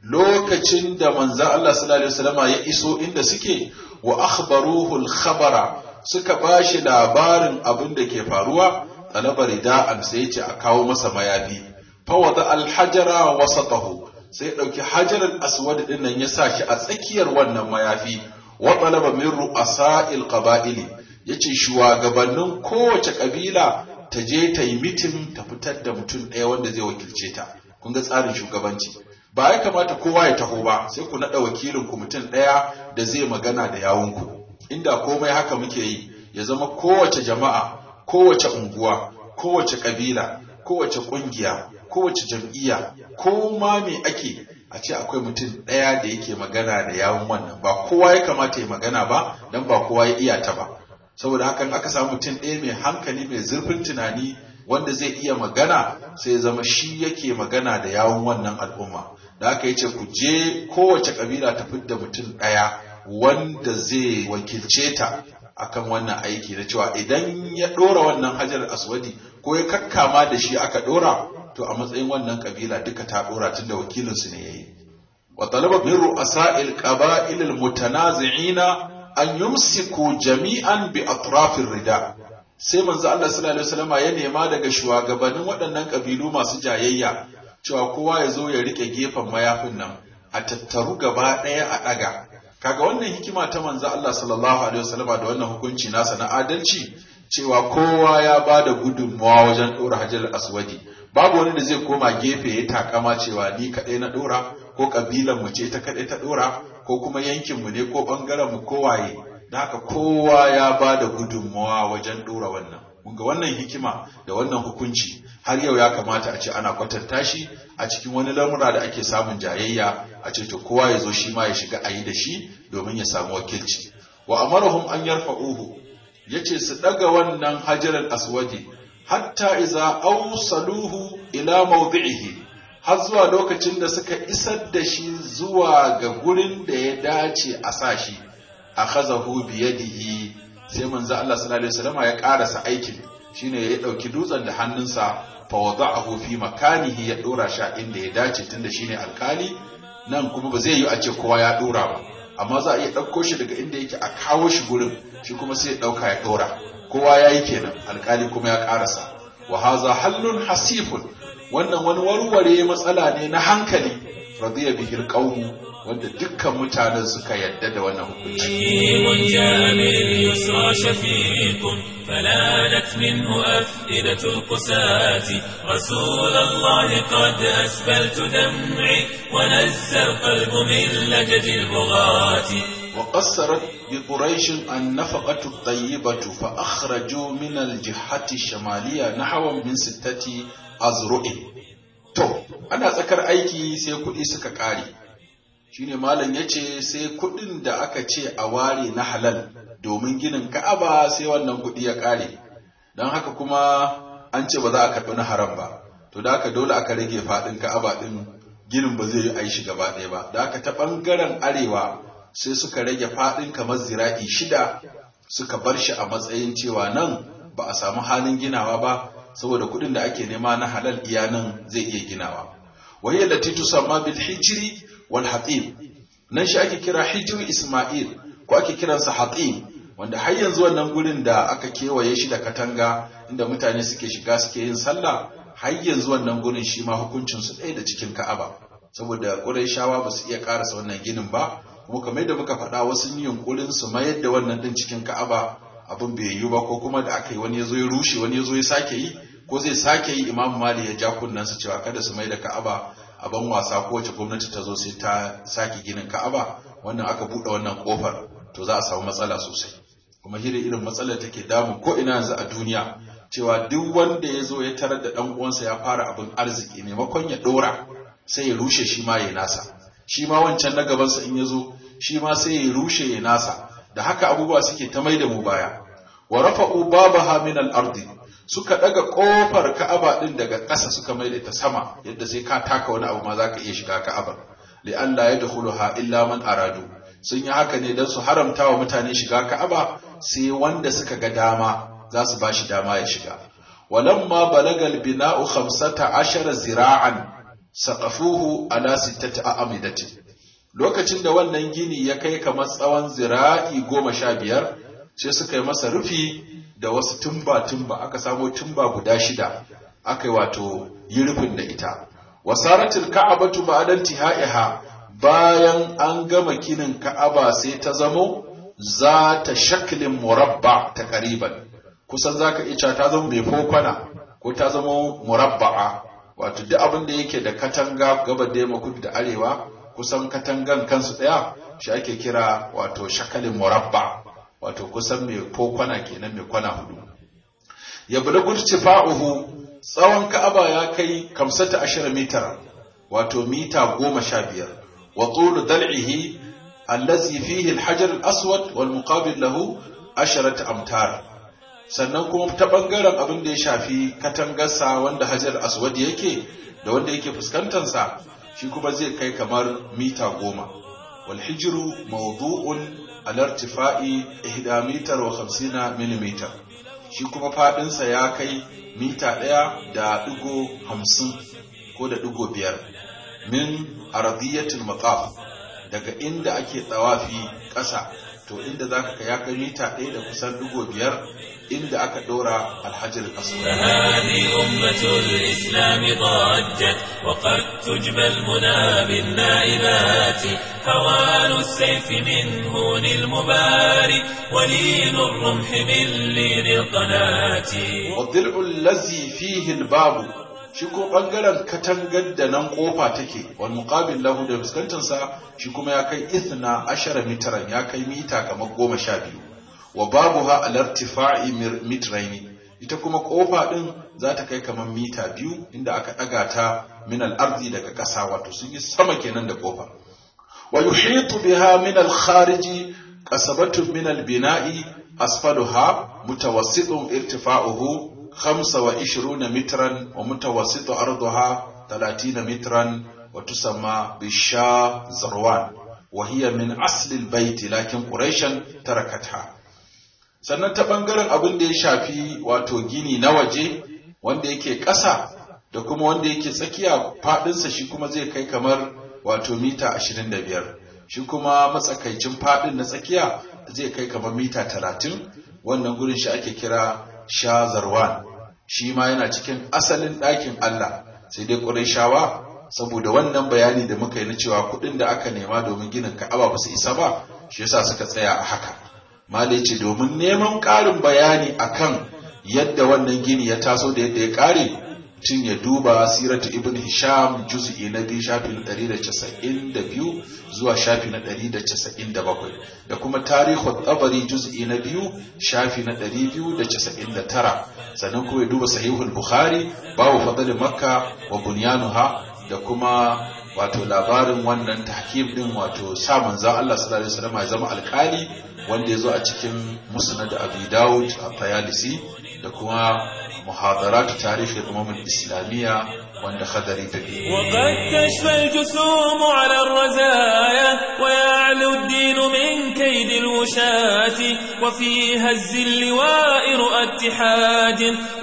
lokacin da manzo Allah sallallahu alaihi wasallam ya iso inda suke wa akhbaruhu al-khabara suka bashi labarin abin da ke faruwa talaba rida'an sai ya ce a kawo masa mayafi fawada alhajara wasatahu sai dauki hajaral aswad din nan ya sa shi a tsakiyar wannan mayafi wa talaba min ru'asa'il qaba'ili yace shugabannin kowace kabila ta je ta yi mitin ta fitar da mutum ɗaya wanda zai wakilce ta kun ga tsarin shugabanci ba ya kamata kowa ya taho ba sai ku naɗa wakilin ku mutum ɗaya da zai magana da yawunku inda komai haka muke yi ya zama kowace jama'a kowace unguwa kowace kabila kowace kungiya kowace jam'iyya ko ma me ake a ce akwai mutum ɗaya da yake magana da yawun wannan ba kowa ya kamata ya magana ba don ba kowa ya iya ta ba saboda hakan aka samu mutum ɗaya mai hankali mai zurfin tunani wanda zai iya magana sai ya zama shi yake magana da yawun wannan al'umma da aka yace ku je kowace kabila ta fidda mutum ɗaya wanda zai wakilce ta akan wannan aiki na cewa idan ya ɗora wannan hajar aswadi ko ya kakkama da shi aka ɗora to a matsayin wannan kabila duka ta ɗora tunda wakilinsu ne yayi wa talaba min ru'asa'il qaba'il al-mutanazi'ina an yumsiku jami'an bi atrafir rida sai manzo Allah sallallahu alaihi wasallam ya nema daga shugabannin waɗannan kabilu masu jayayya cewa kowa ya zo ya rike gefen mayafin nan a tattaru gaba ɗaya a ɗaga kaga wannan hikima ta manzo Allah sallallahu alaihi wasallam da wannan hukunci nasa na adalci cewa kowa ya ba da gudunmawa wajen ɗora hajar aswadi babu wani da zai koma gefe ya takama cewa ni kaɗai na ɗora ko ƙabilan mu ce ta kaɗai ta ɗora ko kuma yankin mu ne ko ɓangaren mu ko waye da haka kowa ya ba da gudunmawa wajen ɗora wannan ga wannan hikima da wannan hukunci har yau ya kamata a ce ana kwatanta shi a cikin wani lamura da ake samun jayayya a ce to kowa ya zo shi ma ya shiga a yi da shi domin ya samu wakilci wa amarahum an yarfa'uhu yace su daga wannan hajar aswadi hatta iza awsaluhu ila mawdi'ihi har zuwa lokacin da suka isar da shi zuwa ga gurin da ya dace a sa shi akhazahu biyadihi sai manzo Allah sallallahu alaihi wasallam ya karasa aikin shine ya dauki dutsen da hannunsa fa wada'ahu fi makanihi ya dora shi inda ya dace tunda shine alkali nan kuma ba zai yi a ce kowa ya dora ba amma za a iya ɗauko shi daga inda yake a kawo shi gurin shi kuma sai ya ɗauka ya ɗora kowa ya yi kenan alkali kuma ya ƙarasa wa haza hallun hasifun wannan wani warware matsala ne na hankali radiya bihil qaumu wanda dukkan mutanen suka yadda da wannan hukunci يسرى شفيق فلانت منه أفئدة القساة رسول الله قد أسبلت دمعي ونزى القلب من لجج البغاة وقصرت بقريش النفقة الطيبة فأخرجوا من الجهة الشمالية نحو من ستة أزرع تو أنا ذكر أيكي سيكون إسكا كاري shine malam ya ce sai kuɗin da aka ce a ware na halal domin ginin ka'aba sai wannan kuɗi ya ƙare don haka kuma an ce ba za a karɓi na haram ba to da haka dole aka rage faɗin ka'aba ɗin ginin ba zai yi a yi shi gaba ɗaya ba da haka ta ɓangaren arewa sai suka rage faɗin kamar zira'i shida suka bar shi a matsayin cewa nan ba a samu halin ginawa ba saboda kuɗin da ake nema na halal iya nan zai iya ginawa wahiyar da titu sama bil hijiri wal hatim nan shi ake kira hijiri isma'il ko ake kiransa hatim wanda har yanzu wannan gurin da aka kewaye shi da katanga inda mutane suke shiga suke yin sallah har yanzu wannan gurin shi ma hukuncin su ɗaya da cikin ka'aba saboda ƙurayshawa ba su iya ƙarasa wannan ginin ba kuma kamar yadda muka faɗa wasu yin yunkurin su mayar da wannan din cikin ka'aba abin bai yiwu ba ko kuma da aka yi wani ya zo ya rushe wani ya zo ya sake yi ko zai sake yi imam mali ya ja kunnensa cewa kada su mai da ka'aba a ban wasa ko wace gwamnati ta zo sai ta sake ginin ka'aba wannan aka buɗe wannan kofar to za a samu matsala sosai kuma hira irin matsalar take damu ko ina yanzu a duniya cewa duk wanda ya zo ya tarar da ɗan uwansa ya fara abin arziki maimakon ya ɗora sai ya rushe shi ma ya nasa shi ma wancan na gabansa in ya zo shi ma sai ya rushe ya nasa da haka abubuwa suke ta mai da mu baya wa rafa'u babaha min al-ardi suka daga kofar Ka'aba din daga ƙasa suka mai da ta sama yadda sai ka taka wani abu ma zaka iya shiga Ka'aba li alla yadkhuluha illa man aradu sun yi haka ne don su haramta wa mutane shiga Ka'aba sai wanda suka ga dama za su bashi dama ya shiga walamma balagal bina'u 15 zira'an saqafuhu ala sittati a'amidatin lokacin da wannan gini ya kai kamar tsawon zira'i goma sha biyar sai suka yi masa rufi da wasu tumba-tumba aka samo tumba guda shida aka yi wato yi rufin da ita wasaratul ka'abatu ba'dan tihaiha bayan an gama ginin ka'aba sai ta zamo za ta shaklin murabba ta kariban kusan zaka iya ta zama mai fokwana ko ta zama murabba'a wato duk abin da yake da katanga gaba da yamma kudu da arewa kusan katangan kansu ɗaya shi ake kira wato shakalin murabba wato kusan mai ko kwana kenan mai kwana hudu ya bada gurci fa'uhu tsawon ka'aba ya kai kamsata ashirin mitar wato mita goma sha biyar wa tulu dal'ihi allazi fihi alhajar al-aswad wal muqabil lahu asharata amtar sannan kuma ta ɓangaren abin da ya shafi katangarsa wanda hajar aswad yake da wanda yake fuskantarsa shi kuma zai kai kamar mita goma wal hijiru mawdu'un al irtifa'i ihda mitar wa hamsina millimeter shi kuma faɗinsa ya kai mita ɗaya da ɗigo hamsin ko da ɗigo biyar min aradiyatul maqaf daga inda ake tsawafi ƙasa to inda zaka ka ya kai mita ɗaya da kusan ɗigo biyar inda aka ɗora alhajar aswad هذه أمة الإسلام ضجت وقد تجبى المنى بالنائبات هوان السيف من هون المباري ولين الرمح من لين القناة والضلع الذي فيه الباب shi ko bangaren katangar da nan kofa take wal muqabil lahu da fuskantar sa shi kuma ya kai ithna ashara mitran ya kai mita kamar goma sha biyu wa babuha al irtifa'i mitraini ita kuma kofa din za ta kai kamar mita biyu inda aka daga ta min al ardi daga ƙasa wato sun yi sama kenan da kofa wa yuhitu biha min al khariji qasabatun min al bina'i asfaluha mutawassitun irtifa'uhu 25 مترا ومتوسط أرضها 30 مترا وتسمى بالشا زروان وهي من أصل البيت لكن قريشا تركتها sannan ta ɓangaren abin da ya shafi wato gini na waje wanda yake ƙasa da kuma wanda yake tsakiya faɗinsa shi kuma zai kai kamar wato mita 25 shi kuma matsakaicin faɗin na tsakiya zai kai kamar mita 30 wannan gurin shi ake kira Shazarwan shi ma yana cikin asalin ɗakin Allah sai dai Qurayshawa saboda wannan bayani da muka yi na cewa kuɗin da aka nema domin ginin Ka'aba ba su isa ba shi yasa suka tsaya a haka malai ce domin neman ƙarin bayani akan yadda wannan gini ya taso da yadda ya ƙare tun ya duba siratu ibn hisham juz'i na biyu shafi na 192 zuwa shafi na 197 da kuma tarihu tabari juz'i na biyu shafi na 299 sannan kuma ya duba sahihul bukhari babu fadl makka wa bunyanuha da kuma wato labarin wannan tahkim din wato sa manzon Allah sallallahu alaihi wasallam ya zama alkali wanda ya zo a cikin musnad abi daud a tayalisi da kuma محاضرات تاريخ الأمم الإسلامية وأن خدري تبيه وقد تشفى الجسوم على الرزايا ويعلو الدين من كيد الوشاة وفي هز اللواء رؤى اتحاد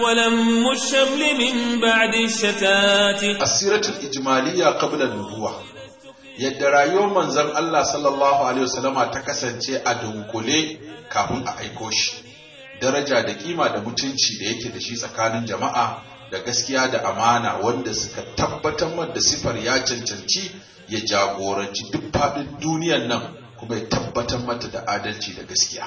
ولم الشمل من بعد الشتات السيرة الإجمالية قبل النبوة yadda rayuwar manzon Allah sallallahu alaihi wasallama ta kasance a dunkule kafin a aiko shi daraja da kima da mutunci da yake da shi tsakanin jama'a da gaskiya da amana wanda suka tabbatar da sifar ya cancanci ya jagoranci duk faɗin duniyan nan kuma ya tabbatar mata da adalci da gaskiya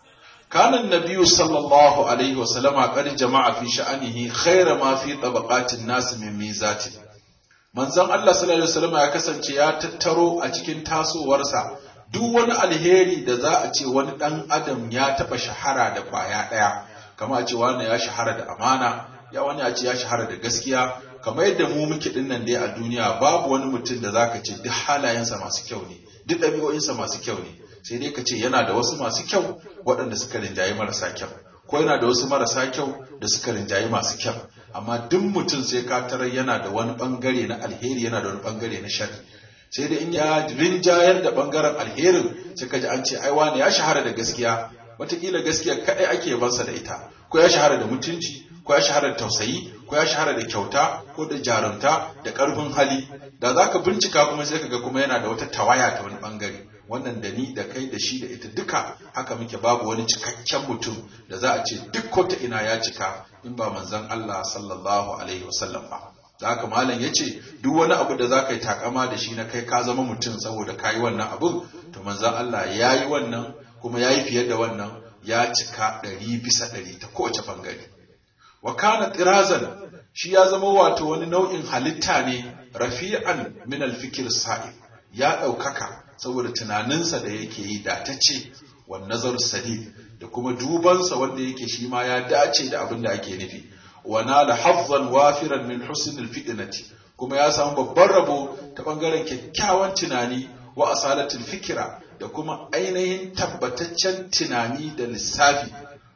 kanan nabiyu sallallahu alaihi wasallama qad jama'a fi sha'anihi khaira ma fi tabaqatin nas min mizatin manzon Allah sallallahu alaihi wasallama ya kasance ya tattaro a cikin tasowarsa duk wani alheri da za a ce wani ɗan adam ya taɓa shahara da kwaya ɗaya kama a ce wani ya shahara da amana ya wani ya ce ya shahara da gaskiya kamar yadda mu muke ɗin nan dai a duniya babu wani mutum da zaka ce duk halayensa masu kyau ne duk ɗabi'o'insa masu kyau ne sai dai ka ce yana da wasu masu kyau waɗanda suka rinjaye marasa kyau ko yana da wasu marasa kyau da suka rinjaye masu kyau amma duk mutum sai ka tarar yana da wani ɓangare na alheri yana da wani ɓangare na sharri sai da in ya rinjayar da bangaren alherin sai ka ji an ce ai wani ya shahara da gaskiya wataƙila gaskiya kaɗai ake bansa da ita ko ya shahara da mutunci ko ya shahara da tausayi ko ya shahara da kyauta ko da jarumta da ƙarfin hali da za ka bincika kuma sai ka ga kuma yana da wata tawaya ta wani bangare wannan da ni da kai da shi da ita duka haka muke babu wani cikakken mutum da za a ce duk ko ta ina ya cika in ba manzon Allah sallallahu alaihi wasallam ba da haka malam ya ce duk wani abu da za ka yi takama da shi na kai ka zama mutum saboda ka yi wannan abun to manzan Allah ya yi wannan kuma ya yi fiye da wannan ya cika ɗari bisa ɗari ta kowace bangare wa kana tirazan shi ya zama wato wani nau'in halitta ne rafi'an min alfikir sa'ib ya ɗaukaka saboda tunaninsa da yake yi da ta ce wa nazar sadid da kuma dubansa wanda yake shi ma ya dace da abin da ake nufi wa nala hazzan wafiran min husnil fitnati kuma ya samu babban rabo ta bangaren kyakkyawan tunani wa asalatul fikira da kuma ainihin tabbataccen tunani da lissafi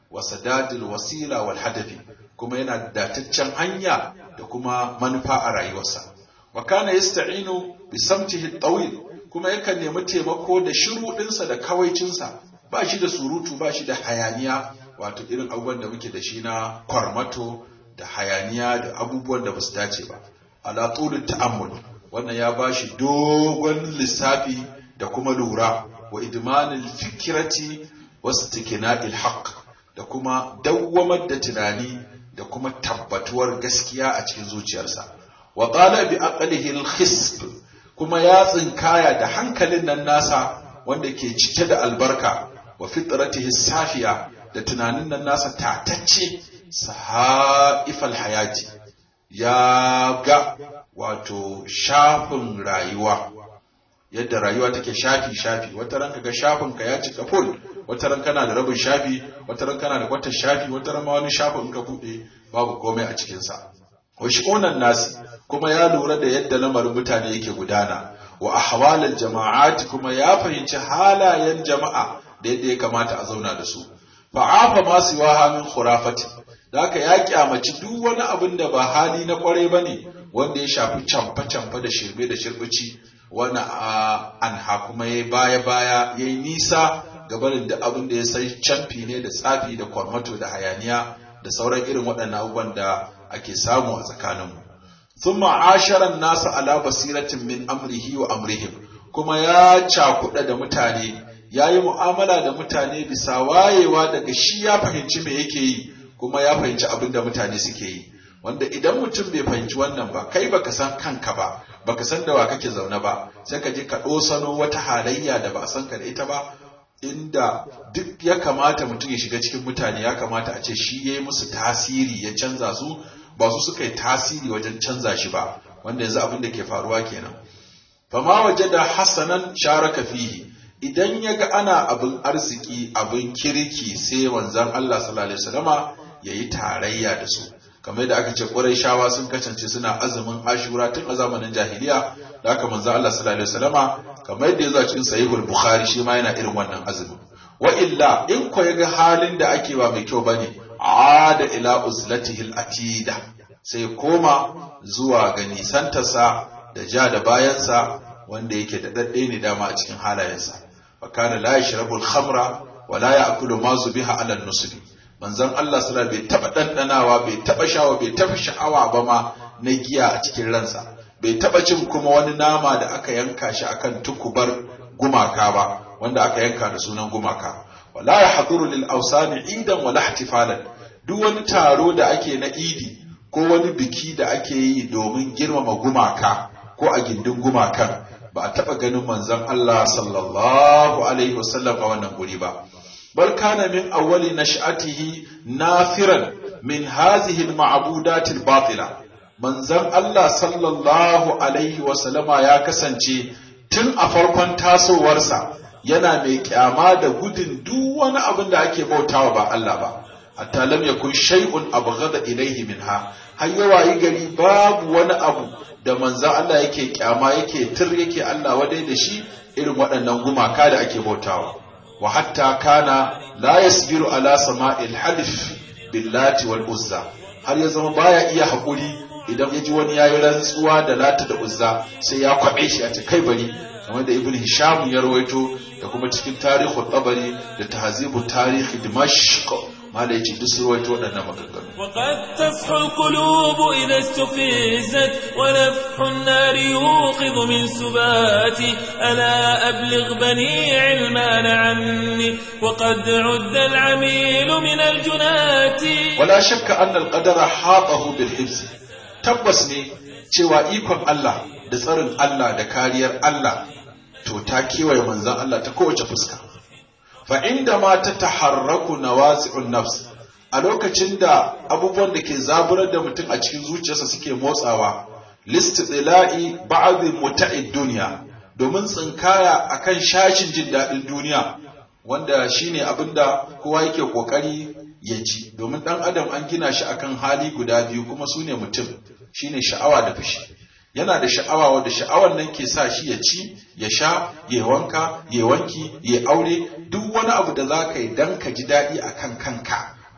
wa sadadil wasila wal hadafi kuma yana da dataccen hanya da kuma manufa a rayuwarsa wa kana yasta'inu bi samtihi tawil kuma yakan nemi taimako da shiru ɗinsa da kawaicinsa ba shi da surutu ba shi da hayaniya wato irin abubuwan da muke da shi na kwarmato da hayaniya da abubuwan da ba su dace ba ala tulul ta'ammul wannan ya ba shi dogon lissafi da kuma lura wa idmanil fikirati wastiqna'il haqq da kuma dawwamar da tunani da kuma tabbatuwar gaskiya a cikin zuciyarsa wa qala bi aqlihi al-khisb kuma ya tsinkaya da hankalin nan nasa wanda ke cike da albarka wa fitratihi safiya da tunanin nan nasa tatacce sahaifal hayati ya ga wato shafin rayuwa yadda rayuwa take shafi shafi wata ran kaga shafin ka ya cika full wata ran kana da rabin shafi wata ran kana da kwatar shafi wata ran ma wani shafin ka bude babu komai a cikin sa wa shi'unan nasi kuma ya lura da yadda lamarin mutane yake gudana wa ahwalal jama'ati kuma ya fahimci halayen jama'a da yadda ya kamata a zauna da su fa'afa ma siwaha min khurafati da haka ya kyamaci duk wani abin da ba hali na kwarai bane wanda ya shafi camfa camfa da shirme da shirbici wani anha kuma ya baya baya ya yi nisa gabanin da abin da ya sai camfi ne da tsafi da kwarmato da hayaniya da sauran irin waɗannan abubuwan da ake samu a tsakaninmu ثم عاشر الناس على بصيرة من أمره وأمرهم kuma ya cakuɗa da mutane ya yi mu'amala da mutane bisa wayewa daga shi ya fahimci me yake yi kuma ya fahimci abin da mutane suke yi wanda idan mutum bai fahimci wannan ba kai baka san kanka ba baka san da wa kake zaune ba sai ka je ka ɗosano wata halayya da ba a san ka da ita ba inda duk ya kamata mutum ya shiga cikin mutane ya kamata a ce shi ya yi musu tasiri ya canza su ba su suka yi tasiri wajen canza shi ba wanda yanzu abin da ke faruwa kenan fama waje da hasanan sharaka fihi idan ya ga ana abin arziki abin kirki sai wanzan Allah sallallahu alaihi wasallama yayi tarayya da su kamar da aka ce Qurayshawa sun kasance suna azumin Ashura tun a zamanin jahiliya da aka manzan Allah sallallahu alaihi wasallama kamar yadda ya zo cikin Sahihul Bukhari shi ma yana irin wannan azumin wa illa in ko ya ga halin da ake ba mai kyau bane ada ila uzlatihi atida sai koma zuwa ga nisantarsa da ja da bayansa wanda yake da dadde ne dama a cikin halayensa wa kana la yashrabu al-khamra wa la ya'kulu ma zubiha ala an-nusbi manzon Allah sallallahu bai taba dandanawa bai taba shawa bai taba sha'awa ba ma na giya a cikin ransa bai taba cin kuma wani nama da aka yanka shi akan tukubar gumaka ba wanda aka yanka da sunan gumaka wala yahduru lil awsani idan wala ihtifalan duk wani taro da ake na idi ko wani biki da ake yi domin girmama gumaka ko a gindin gumakan ba a taɓa ganin manzon Allah sallallahu alaihi wasallam a wannan guri ba bal kana min awwali nash'atihi nafiran min hazihi al-ma'budat al-batila manzon Allah sallallahu alaihi wasallama ya kasance tun a farkon tasowarsa yana mai kyama da gudun duk wani abin da ake bautawa ba Allah ba hatta lam yakun shay'un abghada ilayhi minha har yawa yi gari babu wani abu da manzan Allah yake kyama yake tir yake Allah wadai da shi irin waɗannan gumaka da ake bautawa wa hatta kana la yasbiru ala sama'il halif billati wal uzza har ya zama baya iya haƙuri idan ya ji wani yayi rantsuwa da lata da uzza sai ya kwabe shi a ce kai bari kamar da ibn hisham ya rawaito da kuma cikin tarihu tabari da tahzibu tarihi dimashq mala yace duk sun rawaito waɗannan maganganu وقد تصحو القلوب إذا استفزت ونفح النار يوقظ من سباتي ألا أبلغ بني علمان عني وقد عد العميل من الجنات ولا شك أن القدر حاطه بالحفظ tabbas ne cewa ikon Allah da tsarin Allah da kariyar Allah to ta kewaye manzon Allah ta kowace fuska fa inda ma ta taharraku nawasi'un nafs a lokacin da abubuwan da ke zaburar da mutum a cikin zuciyarsa suke motsawa listila'i ba'd muta'id duniya domin tsinkaya akan shashin jin daɗin duniya wanda shine abinda kowa yake kokari ya ji domin dan adam an gina shi akan hali guda biyu kuma su ne mutum shine sha'awa da fushi yana da sha'awa wadda sha'awar nan ke sa shi ya ci ya sha ya wanka ya wanki ya aure duk wani abu da za ka yi dan ka ji daɗi a kan kanka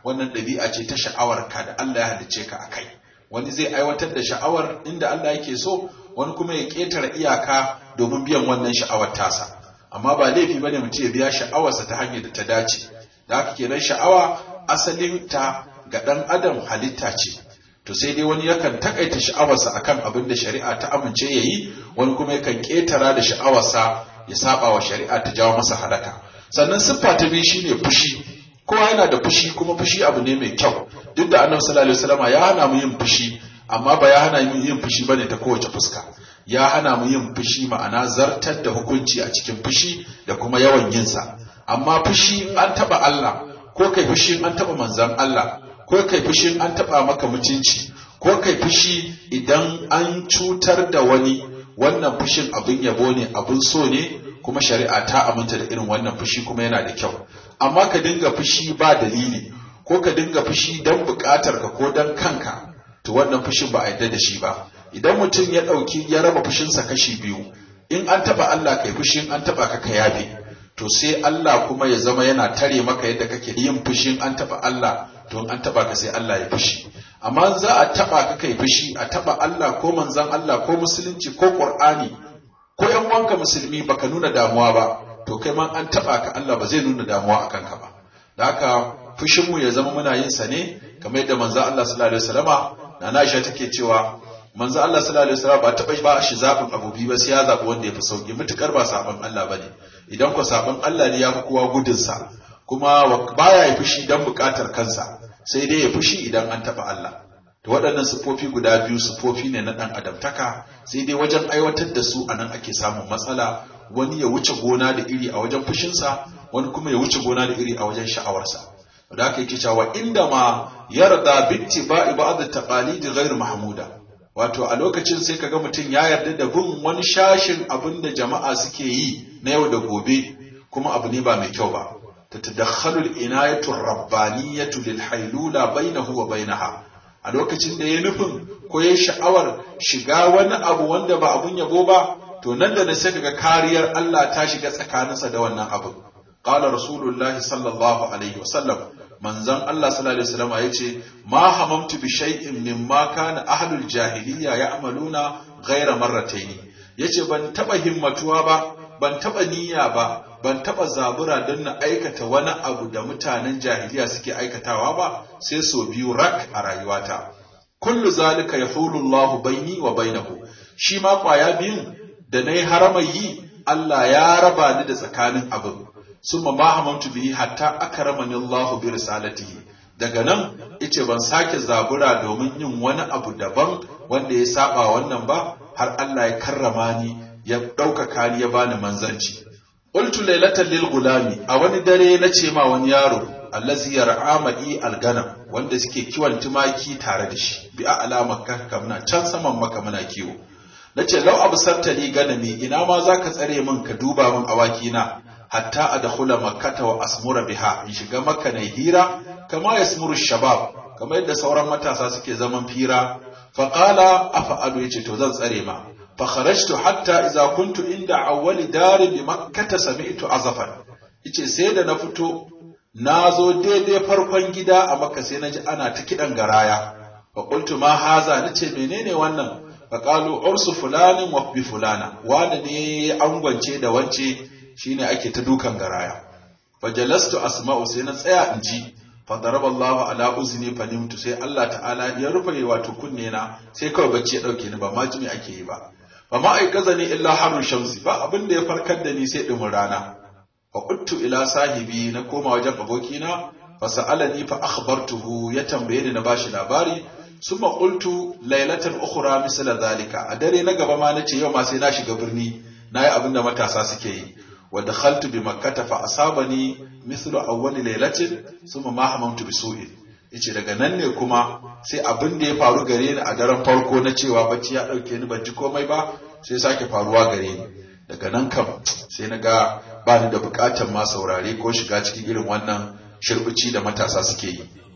wannan ɗabi'a ce ta sha'awar ka da Allah ya halicce ka akai wani zai aiwatar da sha'awar inda Allah yake so wani kuma ya ƙetare iyaka domin biyan wannan sha'awar tasa amma ba laifi bane mutum ya biya sha'awarsa ta hanyar da ta dace da haka kenan sha'awa asalin ta ga ɗan adam halitta ce to sai dai wani yakan takaita sha'awarsa akan abin da shari'a ta amince ya yi wani kuma yakan ƙetara da sha'awarsa ya saba wa shari'a ta jawo masa halaka sannan siffa ta biyu shine fushi kowa yana da fushi kuma fushi abu ne mai kyau duk da annabi sallallahu alaihi wasallam ya hana mu yin fushi amma ba ya hana mu yin fushi bane ta kowace fuska ya hana mu yin fushi ma'ana zartar da hukunci a cikin fushi da kuma yawan yin sa amma fushi an taba Allah ko kai fushi an taba manzon Allah ko kai fushi an taba maka mutunci ko kai fushi idan an cutar da wani wannan fushin abin yabo ne abin so ne kuma shari'a ta aminta da irin wannan fushi kuma yana da kyau amma ka dinga fushi ba dalili ko ka dinga fushi don buƙatar ka ko don kanka to wannan fushin ba a yarda da shi ba idan mutum ya ɗauki ya raba fushinsa kashi biyu in an taɓa Allah kai fushin an taɓa ka ka yafe to sai Allah kuma ya zama yana tare maka yadda kake yin fushin an taɓa Allah to in an taɓa ka sai Allah ya fushi amma za a taɓa ka kai fushi a taɓa Allah ko manzon Allah ko musulunci ko Qur'ani ko ƴan wanka musulmi baka nuna damuwa ba to kai ma an taba ka Allah ba zai nuna damuwa a kanka ba da haka fushin mu ya zama muna yin sa ne kamar yadda manzo Allah sallallahu alaihi wasallama na Aisha take cewa manzo Allah sallallahu alaihi wasallama ba taba ba shi zabin abubi ba sai ya zabi wanda ya fi sauki mutukar ba sabon Allah bane idan ko sabon Allah ne ya fi kowa gudun sa kuma baya yi fushi dan bukatar kansa sai dai ya fushi idan an taba Allah to waɗannan siffofi guda biyu siffofi ne na ɗan adamtaka sai dai wajen aiwatar da su a nan ake samun matsala wani ya wuce gona da iri a wajen fushinsa wani kuma ya wuce gona da iri a wajen sha'awarsa da aka yake cewa inda ma yarda bitti ba'i ba'd taqalidi ghairu mahmuda wato a lokacin sai kaga mutum ya yarda da bin wani shashin abin da jama'a suke yi na yau da gobe kuma abu ne ba mai kyau ba tatadakhalu al-inayatu ar-rabbaniyatu lil haylula bainahu wa bainaha a lokacin da ya nufin ko ya sha'awar shiga wani abu wanda ba abun yabo ba to nan da na sai kaga kariyar Allah ta shiga tsakaninsa da wannan abu qala rasulullahi sallallahu alaihi wasallam manzon Allah sallallahu alaihi wasallam yace ma hamamtu bi shay'in mimma kana ahlul jahiliya ya'maluna ghayra marratayn yace ban taba himmatuwa ba ban taba niyya ba ban taba zabura don na aikata wani abu da mutanen jahiliya suke aikatawa ba sai so biyu rak a rayuwata kullu zalika yahulu Allahu baini wa bainahu shi ma kwaya biyun da nayi haramai yi Allah ya raba ni da tsakanin abin summa ma hamantu bihi hatta akramani Allahu bi risalatihi daga nan yace ban sake zabura domin yin wani abu daban wanda ya saba wannan ba har Allah ya karrama ni ya ɗaukaka ni ya bani manzanci qultu laylatan lil gulami a wani dare na ce ma wani yaro allazi yar'a ma'i alganam wanda suke kiwon tumaki tare da shi bi a alama ka muna can saman maka muna kiwo nace law absarta li ganami ina ma zaka tsare min ka duba min awaki na hatta adkhula makkata wa asmura biha in shiga makka na hira kama yasmuru shabab kamar yadda sauran matasa suke zaman fira faqala afa'alu yace to zan tsare ma فخرجت حتى إذا كنت عند أول دار بمكة سمعت عزفا yace sai da na fito na zo daidai farkon gida a makka sai na ji ana ta kiɗan garaya fa qultu ma haza nace menene wannan fa qalu ursu fulanin wa bi fulana wanda ne angwance da wance shine ake ta dukan garaya fa jalastu asma'u sai na tsaya in ji fa daraba Allah ala uzni fa nimtu sai Allah ta'ala ya rufe wato kunne na sai kawai bacci ya dauke ni ba ma jimi ake yi ba fa ma aikaza ni illa harun shamsi ba abin da ya farkar da ni sai dumin rana fa quttu ila sahibi na koma wajen abokina fa sa'alani fa akhbartuhu ya tambaye ni na bashi labari summa qultu laylatan ukhra misla zalika a dare na gaba ma nace yau ma sai na shiga birni nayi abin da matasa suke yi wa dakhaltu bi makkah fa asabani mithlu awwali laylatin summa ma hamamtu bi su'in yace daga nan ne kuma sai abin da ya faru gare ni a daren farko na cewa bacci ya dauke ni ban ji komai ba sai sake faruwa gare ni daga nan kam sai na ga ba ni da bukatar ma saurare ko shiga cikin irin wannan shirbici da matasa suke yi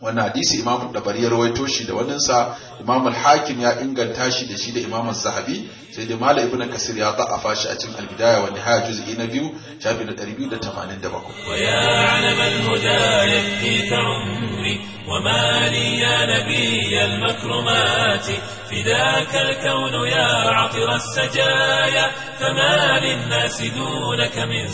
wannan hadisi imam dabari ya rawaito shi da waninsa imam al-hakim ya inganta shi da shi da imam zahabi sai da malam ibnu kasir ya da'afa shi a cikin al-bidaya wa nihaya juz'i na biyu shafi na 287 ويا علم الهدى يفديك عمري وما لي يا نبي المكرمات فداك الكون يا عطر السجايا فما للناس دونك من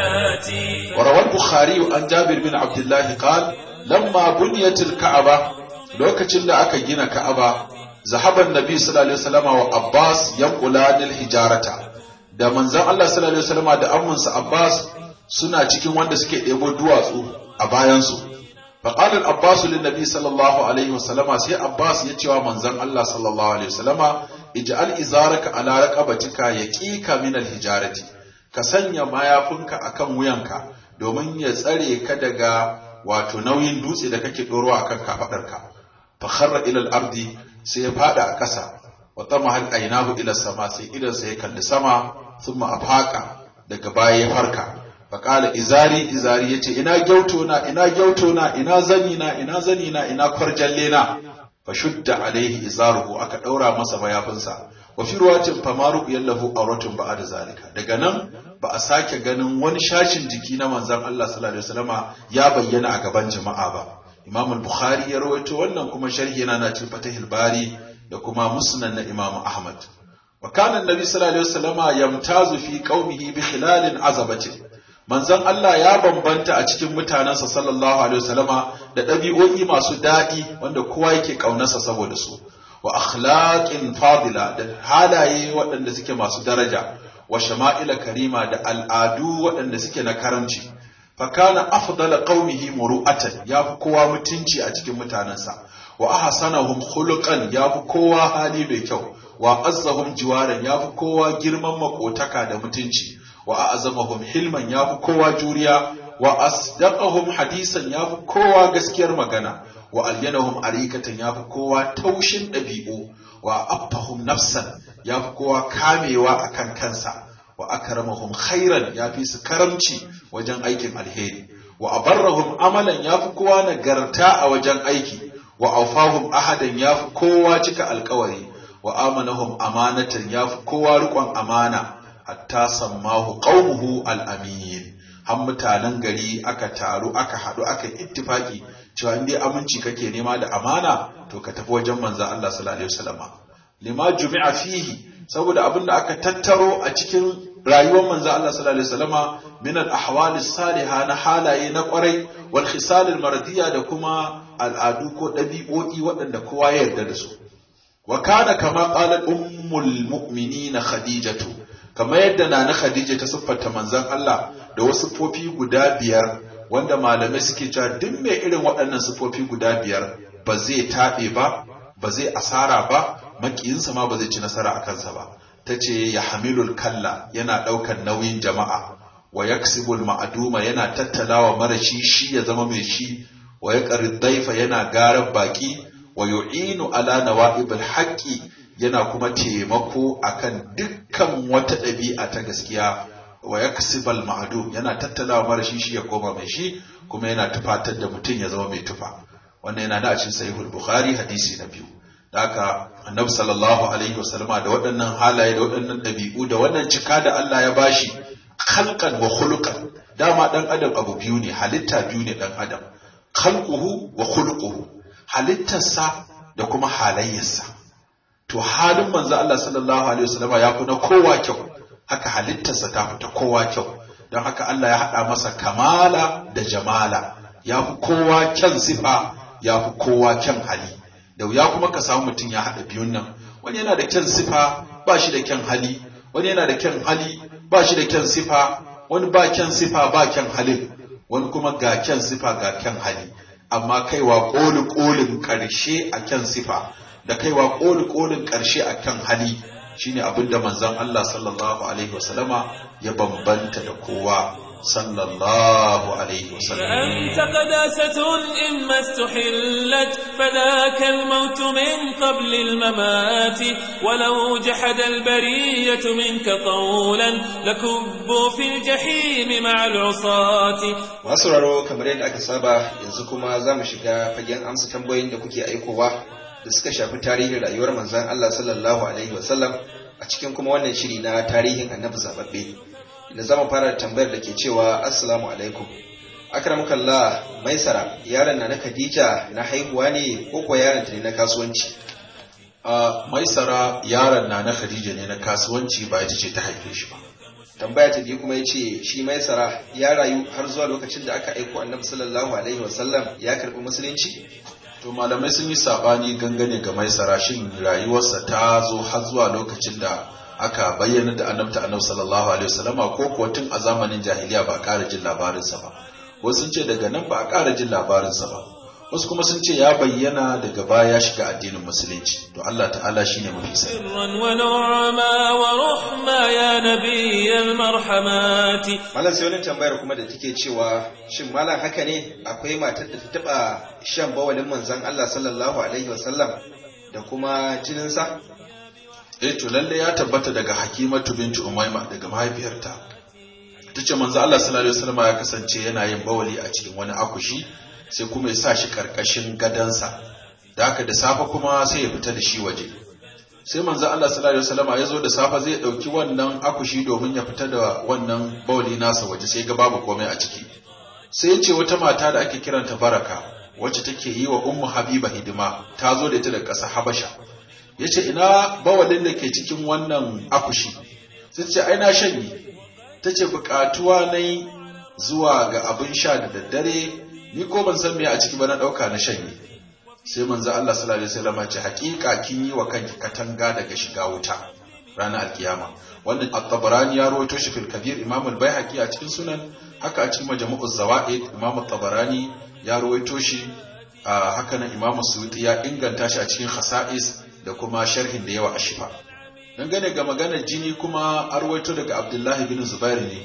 زكاتي وروى البخاري عن جابر بن عبد الله قال لما بنيت الكعبة لوكacin da aka gina Ka'aba zahaban Nabi sallallahu alaihi wasallam wa Abbas yanqulan hijarata da manzon Allah sallallahu alaihi wasallam da amminsa Abbas suna cikin wanda suke ɗebo duwatsu a bayansu فقال العباس للنبي صلى الله عليه وسلم سي عباس يتيوا منزن الله صلى الله عليه وسلم اجعل ازارك على رقبتك يقيك من الحجارة ka sanya mayafinka akan wuyanka domin ya tsare ka daga wato nauyin dutse da kake dorowa akan kafadarka fa kharra ila al-ardi sai ya fada a ƙasa wa tamahal aynahu ila sama sai idan sai ya kalli sama thumma afaka daga baya ya farka faƙala izari izari ya ce ina gyauto na ina gyauto na ina zani na ina zani na ina kwarjalle na fa shudda alaihi izaruhu aka ɗaura masa mayafinsa wa fi ruwatin famaru yallahu auratun ba'a da zalika daga nan ba a sake ganin wani shashin jiki na manzon Allah sallallahu alaihi wasallama ya bayyana a gaban jama'a ba Imam al-Bukhari ya rawaito wannan kuma sharhi yana na cikin Fatahil Bari da kuma Musnad na Imam Ahmad wa kana annabi sallallahu alaihi wasallama yamtazu fi qaumihi bi khilalin azabatin manzon Allah ya bambanta a cikin mutanensa sallallahu alaihi wasallama da ɗabi'o'i masu daɗi wanda kowa yake ƙaunarsa saboda su wa akhlaqin fadila da halaye waɗanda suke masu daraja wa shama'ila karima da al'adu waɗanda suke na karamci fa kana afdala qaumihi muru'atan yafi kowa mutunci a cikin mutanensa wa ahsanahum khuluqan yafi kowa hali mai kyau wa azzahum jiwaran yafi kowa girman makotaka da mutunci wa a'zamahum hilman yafi kowa juriya wa asdaqahum hadisan yafi kowa gaskiyar magana wa alyanahum arikatan yafi kowa taushin dabi'u wa affahum nafsan yafi kowa kamewa akan kansa wa akramahum khairan yafi su karamci wajen aikin alheri wa abarrahum amalan yafi kowa nagarta a wajen aiki wa aufahum ahadan yafi kowa cika alkawari wa amanahum amanatan yafi kowa riƙon amana hatta sammahu qaumuhu al-amin har mutanen gari aka taru aka haɗu aka ittifaki cewa in dai aminci kake nema da amana to ka tafi wajen manzon Allah sallallahu alaihi wasallam lima jumi'a fihi saboda abinda aka tattaro a cikin rayuwar manzon Allah sallallahu alaihi wasallama min al-ahwal as-salihah na halaye na kwarai wal khisal al-mardiya da kuma al'adu ko ɗabi'o'i waɗanda kowa ya yarda da su wa kana kama qalat ummul mu'minina khadijatu kamar yadda na na Khadija ta siffanta manzon Allah da wasu siffofi guda biyar wanda malamai suke cewa duk mai irin waɗannan siffofi guda biyar ba zai taɓe ba ba zai asara ba makiyinsa ma ba zai ci nasara a kansa ba ta ce ya hamilul kalla yana ɗaukar nauyin jama'a wa yaksibul ma'aduma yana tattalawa mara shi shi ya zama mai shi wa ya daifa yana garar baki wa yu'inu ala nawa'ibul haqqi yana kuma taimako akan dukkan wata ɗabi'a ta gaskiya wa yaksibal ma'dum yana tattalawa mara shi shi ya koma mai shi kuma yana tufatar da mutum ya zama mai tufa wannan yana da a cikin sahihul bukhari hadisi na biyu da haka annabi sallallahu alaihi wasallama da waɗannan halaye da waɗannan ɗabi'u da wannan cika da Allah ya bashi khalqan wa khuluqan dama dan adam abu biyu ne halitta biyu ne dan adam khalquhu wa khuluquhu halittarsa da kuma halayyarsa to halin manzo Allah sallallahu alaihi wasallama ya fi na kowa kyau haka halittarsa ta fi ta kowa kyau don haka Allah ya haɗa masa kamala da jamala ya fi kowa kyan sifa ya fi kowa kyan hali da wuya kuma ka samu mutum ya haɗa biyun nan wani yana da kyan sifa ba shi da kyan hali wani yana da kyan hali ba shi da kyan sifa wani ba kyan sifa ba kyan halin wani kuma ga kyan sifa ga kyan hali amma kaiwa ƙoli ƙolin ƙarshe a kyan sifa da kaiwa ƙoli ƙolin ƙarshe a kyan hali shine abin da manzon Allah sallallahu alaihi wasallama ya bambanta da kowa صلى الله عليه وسلم فأنت قداسة إما استحلت فذاك الموت من قبل الممات ولو جحد البرية منك قولا لكبوا في الجحيم مع العصاة masu raro kamar yadda aka saba yanzu kuma za mu shiga fagen amsa tambayoyin da kuke aikowa da suka shafi tarihin rayuwar manzan Allah sallallahu alaihi wasallam a cikin kuma wannan shiri na tarihin annabi zababbe da zama fara da tambayar da ke cewa assalamu alaikum akramukallah maisara yaron na na khadija na haihuwa ne ko kuwa yaron ta ne na kasuwanci a maisara yaron na na khadija ne na kasuwanci ba ita ce ta haife shi ba tambaya ta biyu kuma yace shi maisara ya rayu har zuwa lokacin da aka aiko annabi sallallahu alaihi wasallam ya karbi musulunci to malamai sun yi sabani gangane ga maisara shin rayuwarsa ta zo har zuwa lokacin da aka bayyana da annabta annabi sallallahu alaihi wasallama ko kuwa tun a zamanin jahiliya ba a ƙara jin labarinsa ba wasu sun ce daga nan ba a ƙara jin labarinsa ba wasu kuma sun ce ya bayyana daga baya ya shiga addinin musulunci to Allah ta'ala shine mafi sani سرا ونعما ورحما يا نبي المرحمات malam sai wani tambayar kuma da take cewa shin malam haka ne akwai matar da ta taba shan bawalin manzon Allah sallallahu alaihi wasallam da kuma jininsa eh to lalle ya tabbata daga Hakimatu binti Umayma daga mahaifiyarta tace manzo Allah sallallahu alaihi wasallam ya kasance yana yin bawali a cikin wani akushi sai kuma ya sa shi karkashin gadansa da haka da safe kuma sai ya fita da shi waje sai manzo Allah sallallahu alaihi wasallam ya zo da safe zai dauki wannan akushi domin ya fita da wannan bawali nasa waje sai ga babu komai a ciki sai ya ce wata mata da ake kiranta Baraka wacce take yi wa Ummu Habiba hidima ta zo da ita daga ƙasar Habasha ya ce ina bawalin da ke cikin wannan akushi sai ce ai na shanye ta ce bukatuwa na yi zuwa ga abin sha da daddare ni ko ban san me a ciki ba na ɗauka na shanye sai manzo Allah sallallahu alaihi wasallam ya ce hakika kin yi wa kanki katanga daga shiga wuta ranar alkiyama wanda at-tabarani ya rawaito shi fil kabir imam al-baihaqi a cikin sunan haka a cikin majmu'uz zawaid imam at-tabarani ya rawaito shi haka nan imam suyuti ya inganta shi a cikin khasa'is da kuma sharhin da yawa a shifa dangane ga maganar jini kuma arwaito daga abdullahi bin zubair ne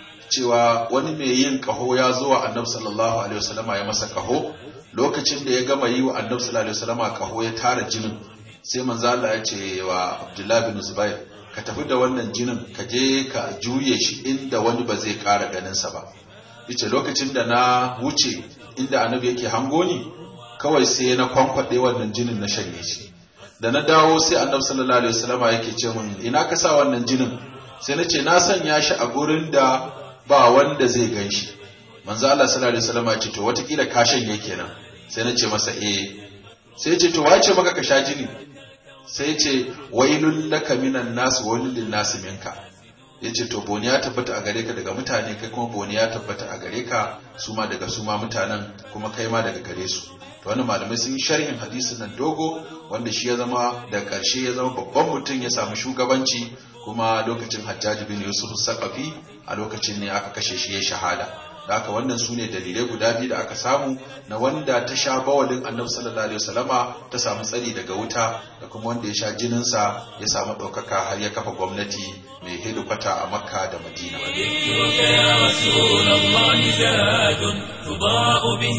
cewa wani mai yin kaho ya zo wa annabi sallallahu alaihi wasallama ya masa kaho lokacin da ya gama yi wa annabi sallallahu alaihi wasallama kaho ya tara jinin sai manzo Allah ya ce wa abdullahi bin zubair ka tafi da wannan jinin ka je ka juye shi inda wani ba zai kara ganin sa ba yace lokacin da na wuce inda annabi yake hango ni kawai sai na kwankwaɗe wannan jinin na shanye shi da na dawo sai annabi sallallahu alaihi wasallama yake ce min ina ka sa wannan jinin sai na ce na sanya shi a gurin da ba wanda zai gan shi manzo Allah sallallahu alaihi wasallama ya ce to watakila ka shanye kenan sai na ce masa eh sai ya ce to wace maka ka sha jini sai ya ce wailul laka minan nas wailul lin nas minka ya ce to boni ya tabbata a gare ka daga mutane kai kuma boni ya tabbata a gare ka su ma daga su ma mutanen kuma kai ma daga gare su to wannan malamai sun yi sharhin hadisin nan dogo wanda shi ya zama da karshe ya zama babban mutum ya samu shugabanci kuma lokacin hajjaji bin yusuf sakafi a lokacin ne aka kashe shi ya shahada da haka wannan su ne dalilai guda biyu da aka samu na wanda ta sha bawalin annabi sallallahu alaihi wasallama ta samu tsari daga wuta da kuma wanda ya sha jininsa ya samu ɗaukaka har ya kafa gwamnati mai hedikwata a makka da madina ذكرك يا رسول الله زاد تضاء به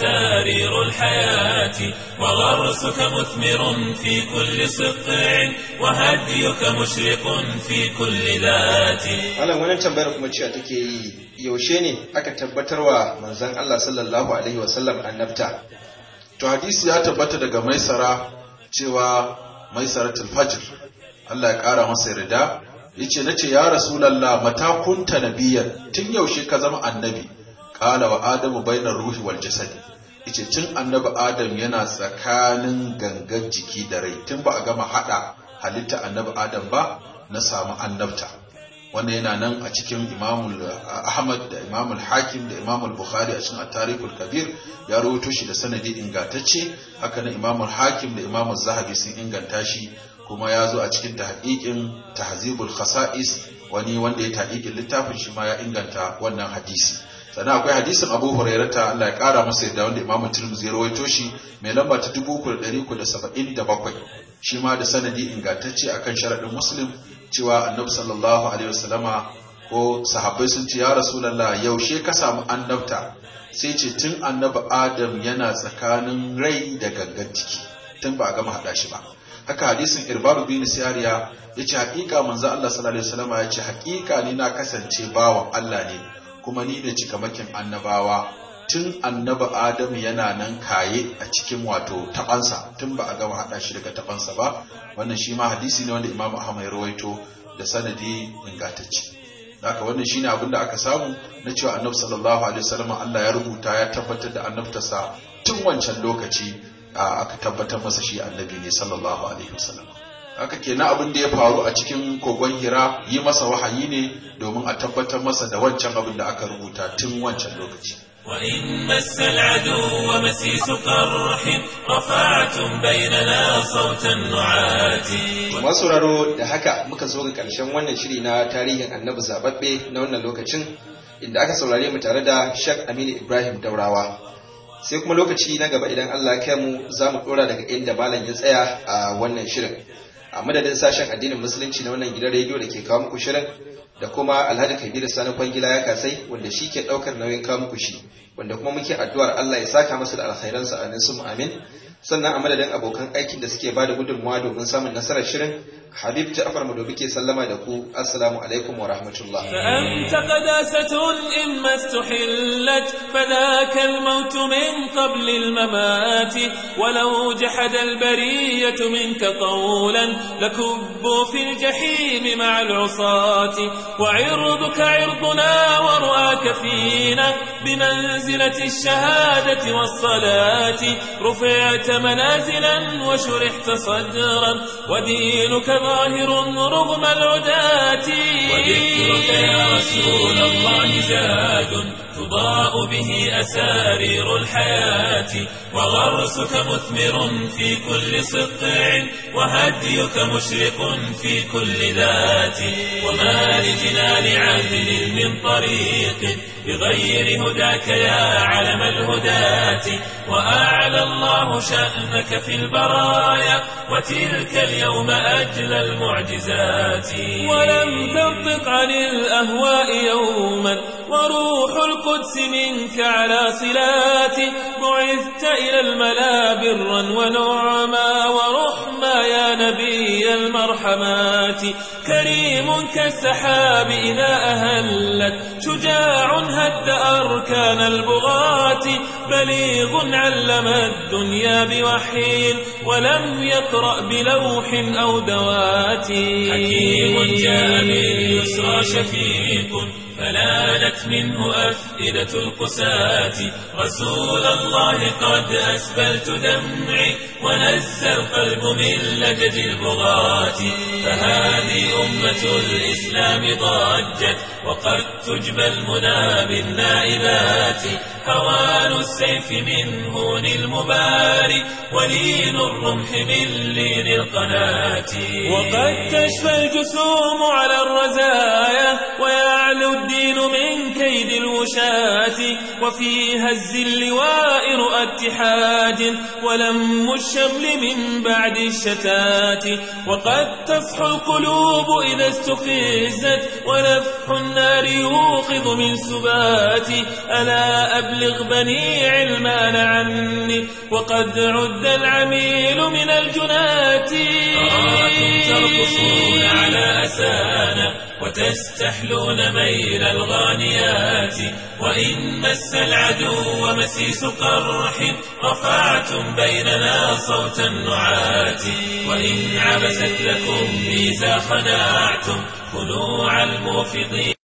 أسارير الحياة وغرسك مثمر في كل سقع وهديك مشرق في كل ذات malam wannan tambayar kuma cewa take yi yaushe ne aka tabbatarwa manzon Allah sallallahu alaihi wasallam annabta to hadisi ya tabbata daga maisara cewa maisaratul fajr Allah ya kara masa yarda yace nace ya rasulullah mata kunta nabiyyan tun yaushe ka zama annabi qala wa adamu bainar ruhi wal jasad yace tun annabi adam yana tsakanin gangan jiki da rai tun ba a gama hada halitta annabi adam ba na samu annabta wannan yana nan a cikin imamul ahmad da imamul hakim da imamul bukhari a cikin at-tarikhul kabir ya rawaito shi da sanadi ingantacce haka nan imamul hakim da imamul zahabi sun inganta shi kuma ya zo a cikin tahqiqin tahzibul khasa'is wani wanda ya tahqiqin littafin shi ma ya inganta wannan hadisi sannan akwai hadisin Abu Hurairata Allah ya kara masa yadda wanda Imam Tirmidhi ya rawaito shi mai lamba ta 3377 shi ma da sanadi ingantacce akan sharadin Muslim cewa Annabi sallallahu alaihi wasallama ko sahabbai sun ce ya rasulullah yaushe ka samu annabta sai ce tun annabi adam yana tsakanin rai da gangan ciki tun ba a gama haɗa shi ba haka hadisin irbaru bin siyariya ya ce haƙiƙa manzo Allah sallallahu alaihi wasallam ya ce haƙiƙa ni na kasance bawan Allah ne kuma ni ne cikamakin annabawa tun annabi Adamu yana nan kaye a cikin wato tabansa tun ba a gama haɗa shi daga tabansa ba wannan shi ma hadisi ne wanda Imam Ahmad ya rawaito da sanadi ingantacce haka wannan shine abin da aka samu na cewa annabi sallallahu alaihi wasallam Allah ya rubuta ya tabbatar da annabtarsa tun wancan lokaci aka tabbatar masa shi annabi ne sallallahu alaihi wasallam haka kenan abin da ya faru a cikin kogon hira yi masa wahayi ne domin a tabbatar masa da wancan abin da aka rubuta tun wancan lokaci وإن مس العدو مسيس قرح رفعتم بيننا صوت النعات masu raro da haka muka zo ga ƙarshen wannan shiri na tarihin annabi zababbe na wannan lokacin inda aka saurare mu tare da Sheikh Aminu Ibrahim Daurawa sai kuma lokaci na gaba idan Allah ya kai mu za mu dora daga inda malam ya tsaya a wannan shirin a madadin sashen addinin musulunci na wannan gidan rediyo da ke kawo muku shirin da kuma Alhaji Kabiru Sani Kwangila ya kasai wanda shi ke daukar nauyin kawo muku shi wanda kuma muke addu'ar Allah ya saka masa da alkhairansa amin sum amin sannan a madadin abokan aikin da suke bada gudunmawa domin samun nasarar shirin Habib Ja'far Madobi ke sallama da ku assalamu alaikum wa rahmatullah فأنت قداسة إما استحلت فذاك الموت من قبل الممات ولو جحد البرية منك قولا لكبوا في الجحيم مع العصاة وعرضك عرضنا ورؤاك فينا بمنزلة الشهادة والصلاة رفعت منازلا وشرحت صدرا ودينك ظاهر رغم العداة وذكرك يا رسول الله زاد تضاء به أسارير الحياة وغرسك مثمر في كل سطع وهديك مشرق في كل ذات وما لجنان عدل من طريق بغير هداك يا علم الهداة وأعلى الله شأنك في البرايا وتلك اليوم أجل المعجزات ولم تنطق عن الأهواء يوما وروح القدس منك على صلات بعثت إلى الملا برا ونعما ورحما يا نبي المرحمات كريم كالسحاب إذا أهلت شجاع هد أركان البغاة بليغ علم الدنيا بوحي ولم يقرأ بلوح أو دوات حكيم جاء باليسرى شفيق فلانت منه أفئدة القساة رسول الله قد أسبلت دمعي ونزى القلب من لجج البغاة فهذه أمة الإسلام ضجت وقد تجبى المنى بالنائبات هوان السيف من هون المباري ولين الرمح من لين القناة وقد تشفى الجسوم على الرزايا ويعلو الدين من كيد الوشاة وفي هز اللواء رؤى اتحاد ولم الشمل من بعد الشتات وقد تصحو القلوب إذا استفزت ونفح النار يوقظ من سبات ألا أبلغ بني علمان عني وقد عد العميل من الجنات أراكم ترقصون على أسانا وتستحلون ميل الغانيات وإن مس العدو مسيس قرح رفعتم بيننا صوت النعات وإن عبست لكم ميزا خناعتم خنوع الموفضين